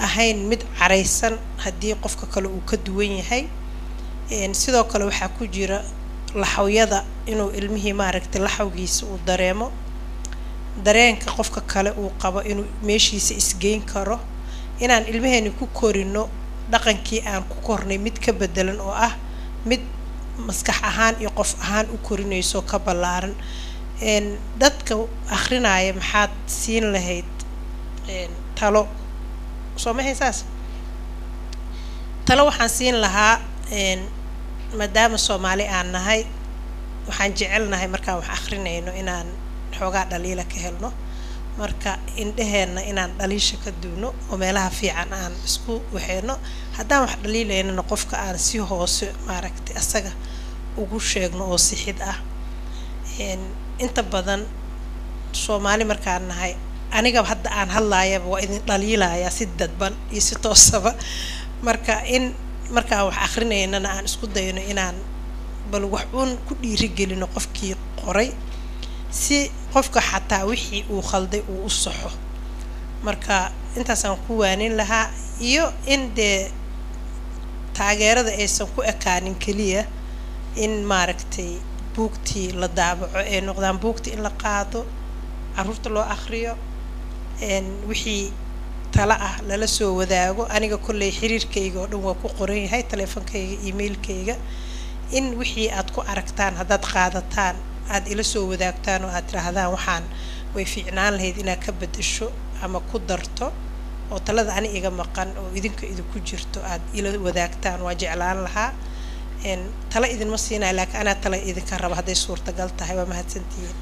ahayn mid caraysan haddii qofka kale uu ka duwan yahay Een, sidoo kale waxaa ku jira laxawyada inuu ilmihii maaragtay laxawgiisa uu dareemo dareenka qofka kale uu qabo inuu meeshiisa isgeyn karo inaan ilmaheeni ku korino dhaqankii aan ku kornay mid ka bedelan oo ah mid maskax ahaan iyo qof ahaan u korinayso ka ballaaran Een, dadka akhrinaya maxaad siin lahayd een, talo soo ma saas talo waxaan siin lahaa een, maadaama soomaali aan nahay waxaan jecelnahay markaan wax akhrinayno inaan xoogaa dhaliila ka helno marka indheheenna inaan dhaliisha ka duuno oo meelaha fiican aan isku waxeyno haddaan wax dhaliilaynana qofka aan si hoose maaragtay asaga ugu sheegno oo sixid ah Een, inta badan soomaali markaan nahay aniga hadda aan hadlaayaba waa idin dhaliilayaa si dadban iyo si toosaba marka in markaan wax akrinaynana aan isku dayno inaan bal wax uun ku dhiirigelino qofkii qoray si qofka xataa wixii uu khalday uu u saxo marka intaasaan ku waanin lahaa iyo in dee taageerada aysan ku ekaanin keliya in maaragtay buugtii la daabaco ay noqdaan buugtii in la qaado caruurta loo akhriyo een wixii tala ah lala soo wadaago aniga kolley xiriirkayga oo dhan waa ku qoran yahay taleefankayga emailkayga in wixii aad ku aragtaan haddaad qaadataan aad ila soo wadaagtaan oo aad tidhaahdaan waxaan way fiicnaan lahayd inaad ka bedesho ama ku darto oo talada ani iga maqan oo idinka idinku jirto aad ila wadaagtaan waa jeclaan lahaa een tala idinma siinaya laakiin anaa tala idinka raba hadday suurtagal tahay waa mahadsantihiin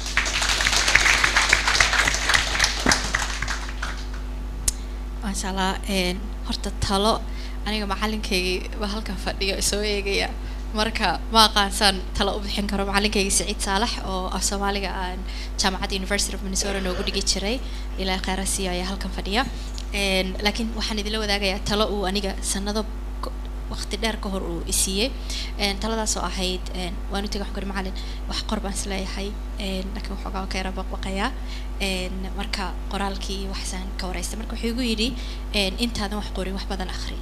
maasha allah een, horta talo aniga macalinkaygii baa halkan fadhiyo soo eegaya marka ma aqaansaan talo u bixin karo macalinkaygii saciid saalax oo af soomaaliga aan jaamacadda university of minnesota noogu dhigi jiray ilaa khayrasiya ayaa halkan fadhiya Een, laakiin waxaan idinla wadaagayaa talo uu aniga sanado ko- waqti dheer ka hor uu isiiyey Een, taladaas oo ahayd een, waan u tegay waxaan ku ihi macalin wax qor baan isleeyahay een, laakiin waxoogaa waan ka yara baqbaqayaa Een, marka qoraalkii iyo waxsaan ka wareysta marka wuxuu igu yidhi een, intaadan wax qorin wax badan akhri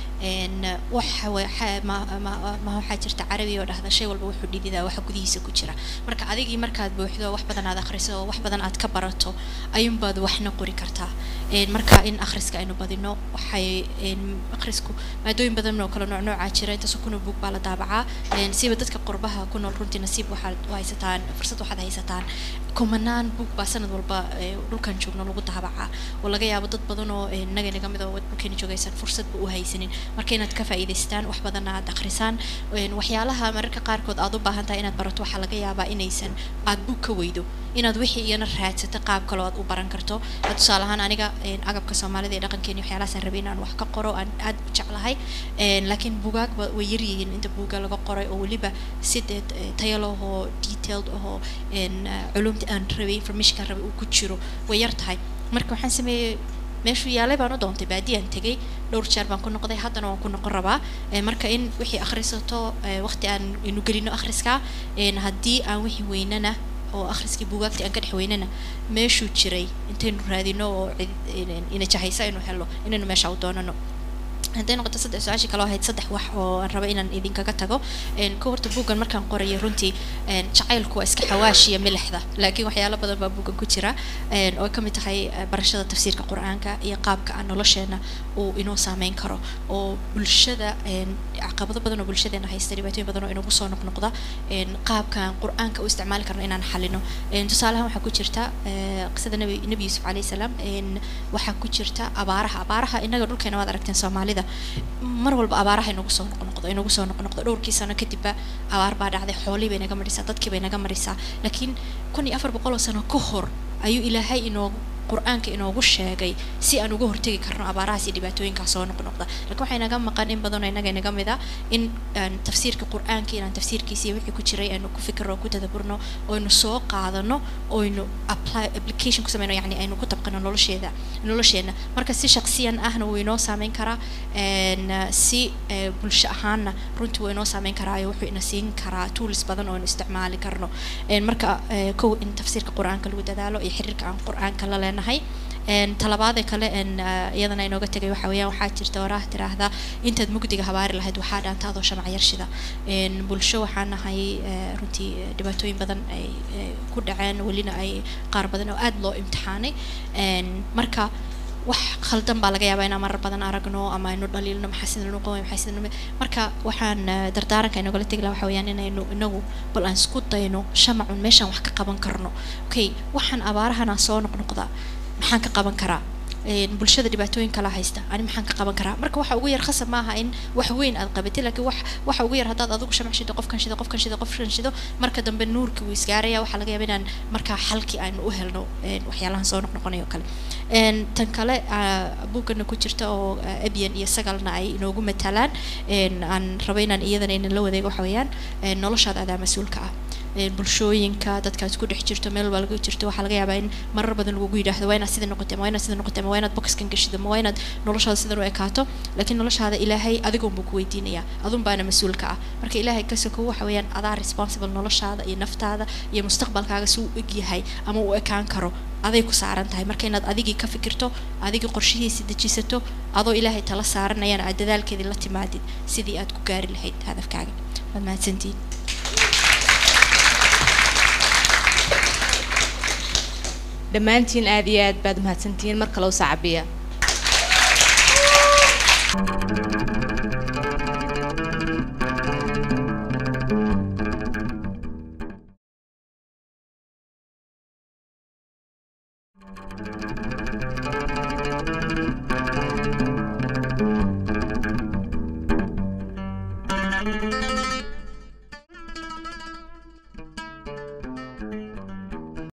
een waxa waxa ma ma ma waxaa jirta carabi oo dhahda shay walba wuxuu dhididaa waxa gudihiisa ku jira marka adigii markaad buuxdo wax badan aad akhriso oo wax badan aad ka barato ayuunbaad waxna qori kartaa een marka in akhriska aynu badino waxay een akhrisku maadooyin badan oo kala nooc noocaa jira intaas kuna buug baa la daabacaa een siba dadka qurbaha ku nool runtii nasiib waxaad u haysataan fursad waxaad haysataan kumanaan buug baa sanad walba ee, dhulkan joogno lagu daabacaa oo laga yaabo dad badan oo ee, naga naga mid oo dhulkeena joogaysan fursadba u haysanin marka inaad ka faa'iidaystaan wax badan aad akhrisaan een, waxyaalaha mararka qaarkood aad u baahan tahay inaad barato waxaa laga yaabaa inaysan aad buug ka weydo inaad wixii iyana raadsato qaab kale oo aad u baran karto Had tusaale ahaan aniga een, agabka soomaalida ee dhaqankeeni waxyaalahaasaan rabay inaan wax ka qoro aan aad u jeclahay Een, laakiin bugaag ba- way yar yihiin inta buuga laga qoray oo weliba si dee eh, tayo leh oo detailed ahoo een, eh, culumta aan rabay informationkaan rabay uu ku jiro way yar tahay marka waxaan sameeyey meeshuu yaalay baan u doontay baadiyaan tegay dhowr jeer baan ku noqday haddana waan ku noqon rabaa Eh, marka in wixii akhrisato eh, waqti aan inu gelino akhriska een, haddii aan wixii weynana oo akhriskii buugaagtii aan ka dhex weynana meeshuu jiray intaynu raadino oo cid- in- ina jahaysa aynu helo inaynu meesha u doonano hadday noqoto saddex su-aashii kaloo ahayd saddex wax oo aan raba inaan idinkaga tago een ka horta buuggan markaan qorayay runtii een jacaylku waa iska xawaashiya milixda laakiin waxyaalo badan baa buuggan ku jira een oo ay ka mid tahay eh, barashada tafsiirka qur-aanka iyo qaabka aan nolosheena uu inoo saameyn karo oo bulshada een caqabado badan oo bulshadeena haysta dhibaatooyin badan oo inagu soo noqnoqda een qaabkaan qur-aanka u isticmaali karno inaan xalino een tusaalahan waxaa ku jirta eh, qisada nebi nebi yuusuf calayhi salaam een waxaa ku jirta abaaraha abaaraha inaga dhulkeena waad aragteen soomaalida mar walba abaaraha inagu soo noqnoqdo inagu soo noqnoqdo dhowrkii sano kadibba abaar baa dhacday xoolii bay naga marisaa dadkii bay naga marisaa laakiin kun iyo afar boqol oo sano ka hor ayuu ilaahay inoogu qur-aanka inoogu sheegay si aan uga hortegi karno abaarahaas iyo dhibaatooyinkaas soo noqnoqda laakiin waxay naga maqan in badanoo inaga inaga mid ah in aan tafsiirka qur-aanka inaan tafsiirkiisa iyo wixii ku jiray aynu ku fikirno oo ku tadaburno oynu soo qaadano oynu apply application ku sameyno yani aynu ku tabqano nolosheeda nolosheena marka si shaksiyan ahna wuu inoo saameyn karaa een, eh, si eh, bulsho ahaanna runtii wuu inoo saameyn karaa iyo wuxuu ina siin karaa tools badan oo aynu isticmaali karno Een, marka eh, kow in tafsiirka qur-aanka lagu dadaalo iyo xiriirka aan qur-aanka la leenahay Een, talabaadee kale een, ah, iyadana inooga tegay waxa weeyaan waxaa jirta waraah tiraahda intaad mugdiga habaari lahayd waxaa dhaanta adoo shamac yarshida Een, bulsho waxaan nahay eh, runtii eh, dhibaatooyin badan ay eh, ku dhaceen welina ay qaar badan oo aad loo imtixaanay Een, marka wax khaldan baa laga yaabaa inaan marar badan aragno ama aynu dhaliilno maxaa sidan u qoway maxaa sidan u marka waxaan eh, dardaaranka inagala tegi lahaa waxa weeyaan inaynu inagu bal aan isku dayno shamacun meeshaan wax ka qaban karno okay waxaan abaarahan aan soo noqnoqda maxaan ka qaban karaa Een, bulshada dhibaatooyin kala haysta ani maxaan ka qaban karaa marka waxa ugu yar khasab maaha in wax weyn aad qabatid laakiin wax waxa ugu yar haddaad adigu shamac shido qofkan shido qofkan shido qofkan shido marka dambe nuurkii wuu isgaaraya waxaa laga yaabaa inaan markaa xalkii aynu u helno een, waxyaalahan soo noqnoqonayo kale Een, tan kale ah, buuggana ku jirta oo ah, ebyan iyo sagalna ay inoogu matalaan een, aan rabo inaan iyadana inan la wadeego waxa weeyaan een, noloshaada adaa mas-uulka ah Een, bulshooyinka dadkaad ku dhex jirto meel walba laga jirto waxaa laga yaabaa in marar badan lagugu yidhaahdo waa inaad sida noqotay ama waa inaad sida noqotay ama waa inaad boxkan gashido ama waa inaad noloshaada sidan u ekaato laakiin noloshaada ilaahay adigoon buu ku weydiinayaa adun baana mas-uulka ah marka ilaahay ka sokow waxa weeyaan adaa responsible noloshaada iyo naftaada iyo mustaqbalkaaga si uu eg yahay ama uu ekaan karo aday ku saaran tahay marka inaad adigii ka fikirto adigii qorshihiisi dejisato adoo ilaahay tala saaranayana aad dadaalkeedii la timaadid sidii aad ku gaari lahayd hadafkaaga waad mahadsantihiin dhammaantiin aad iyo aad baad mahadsantihiin mar kale u saacabiya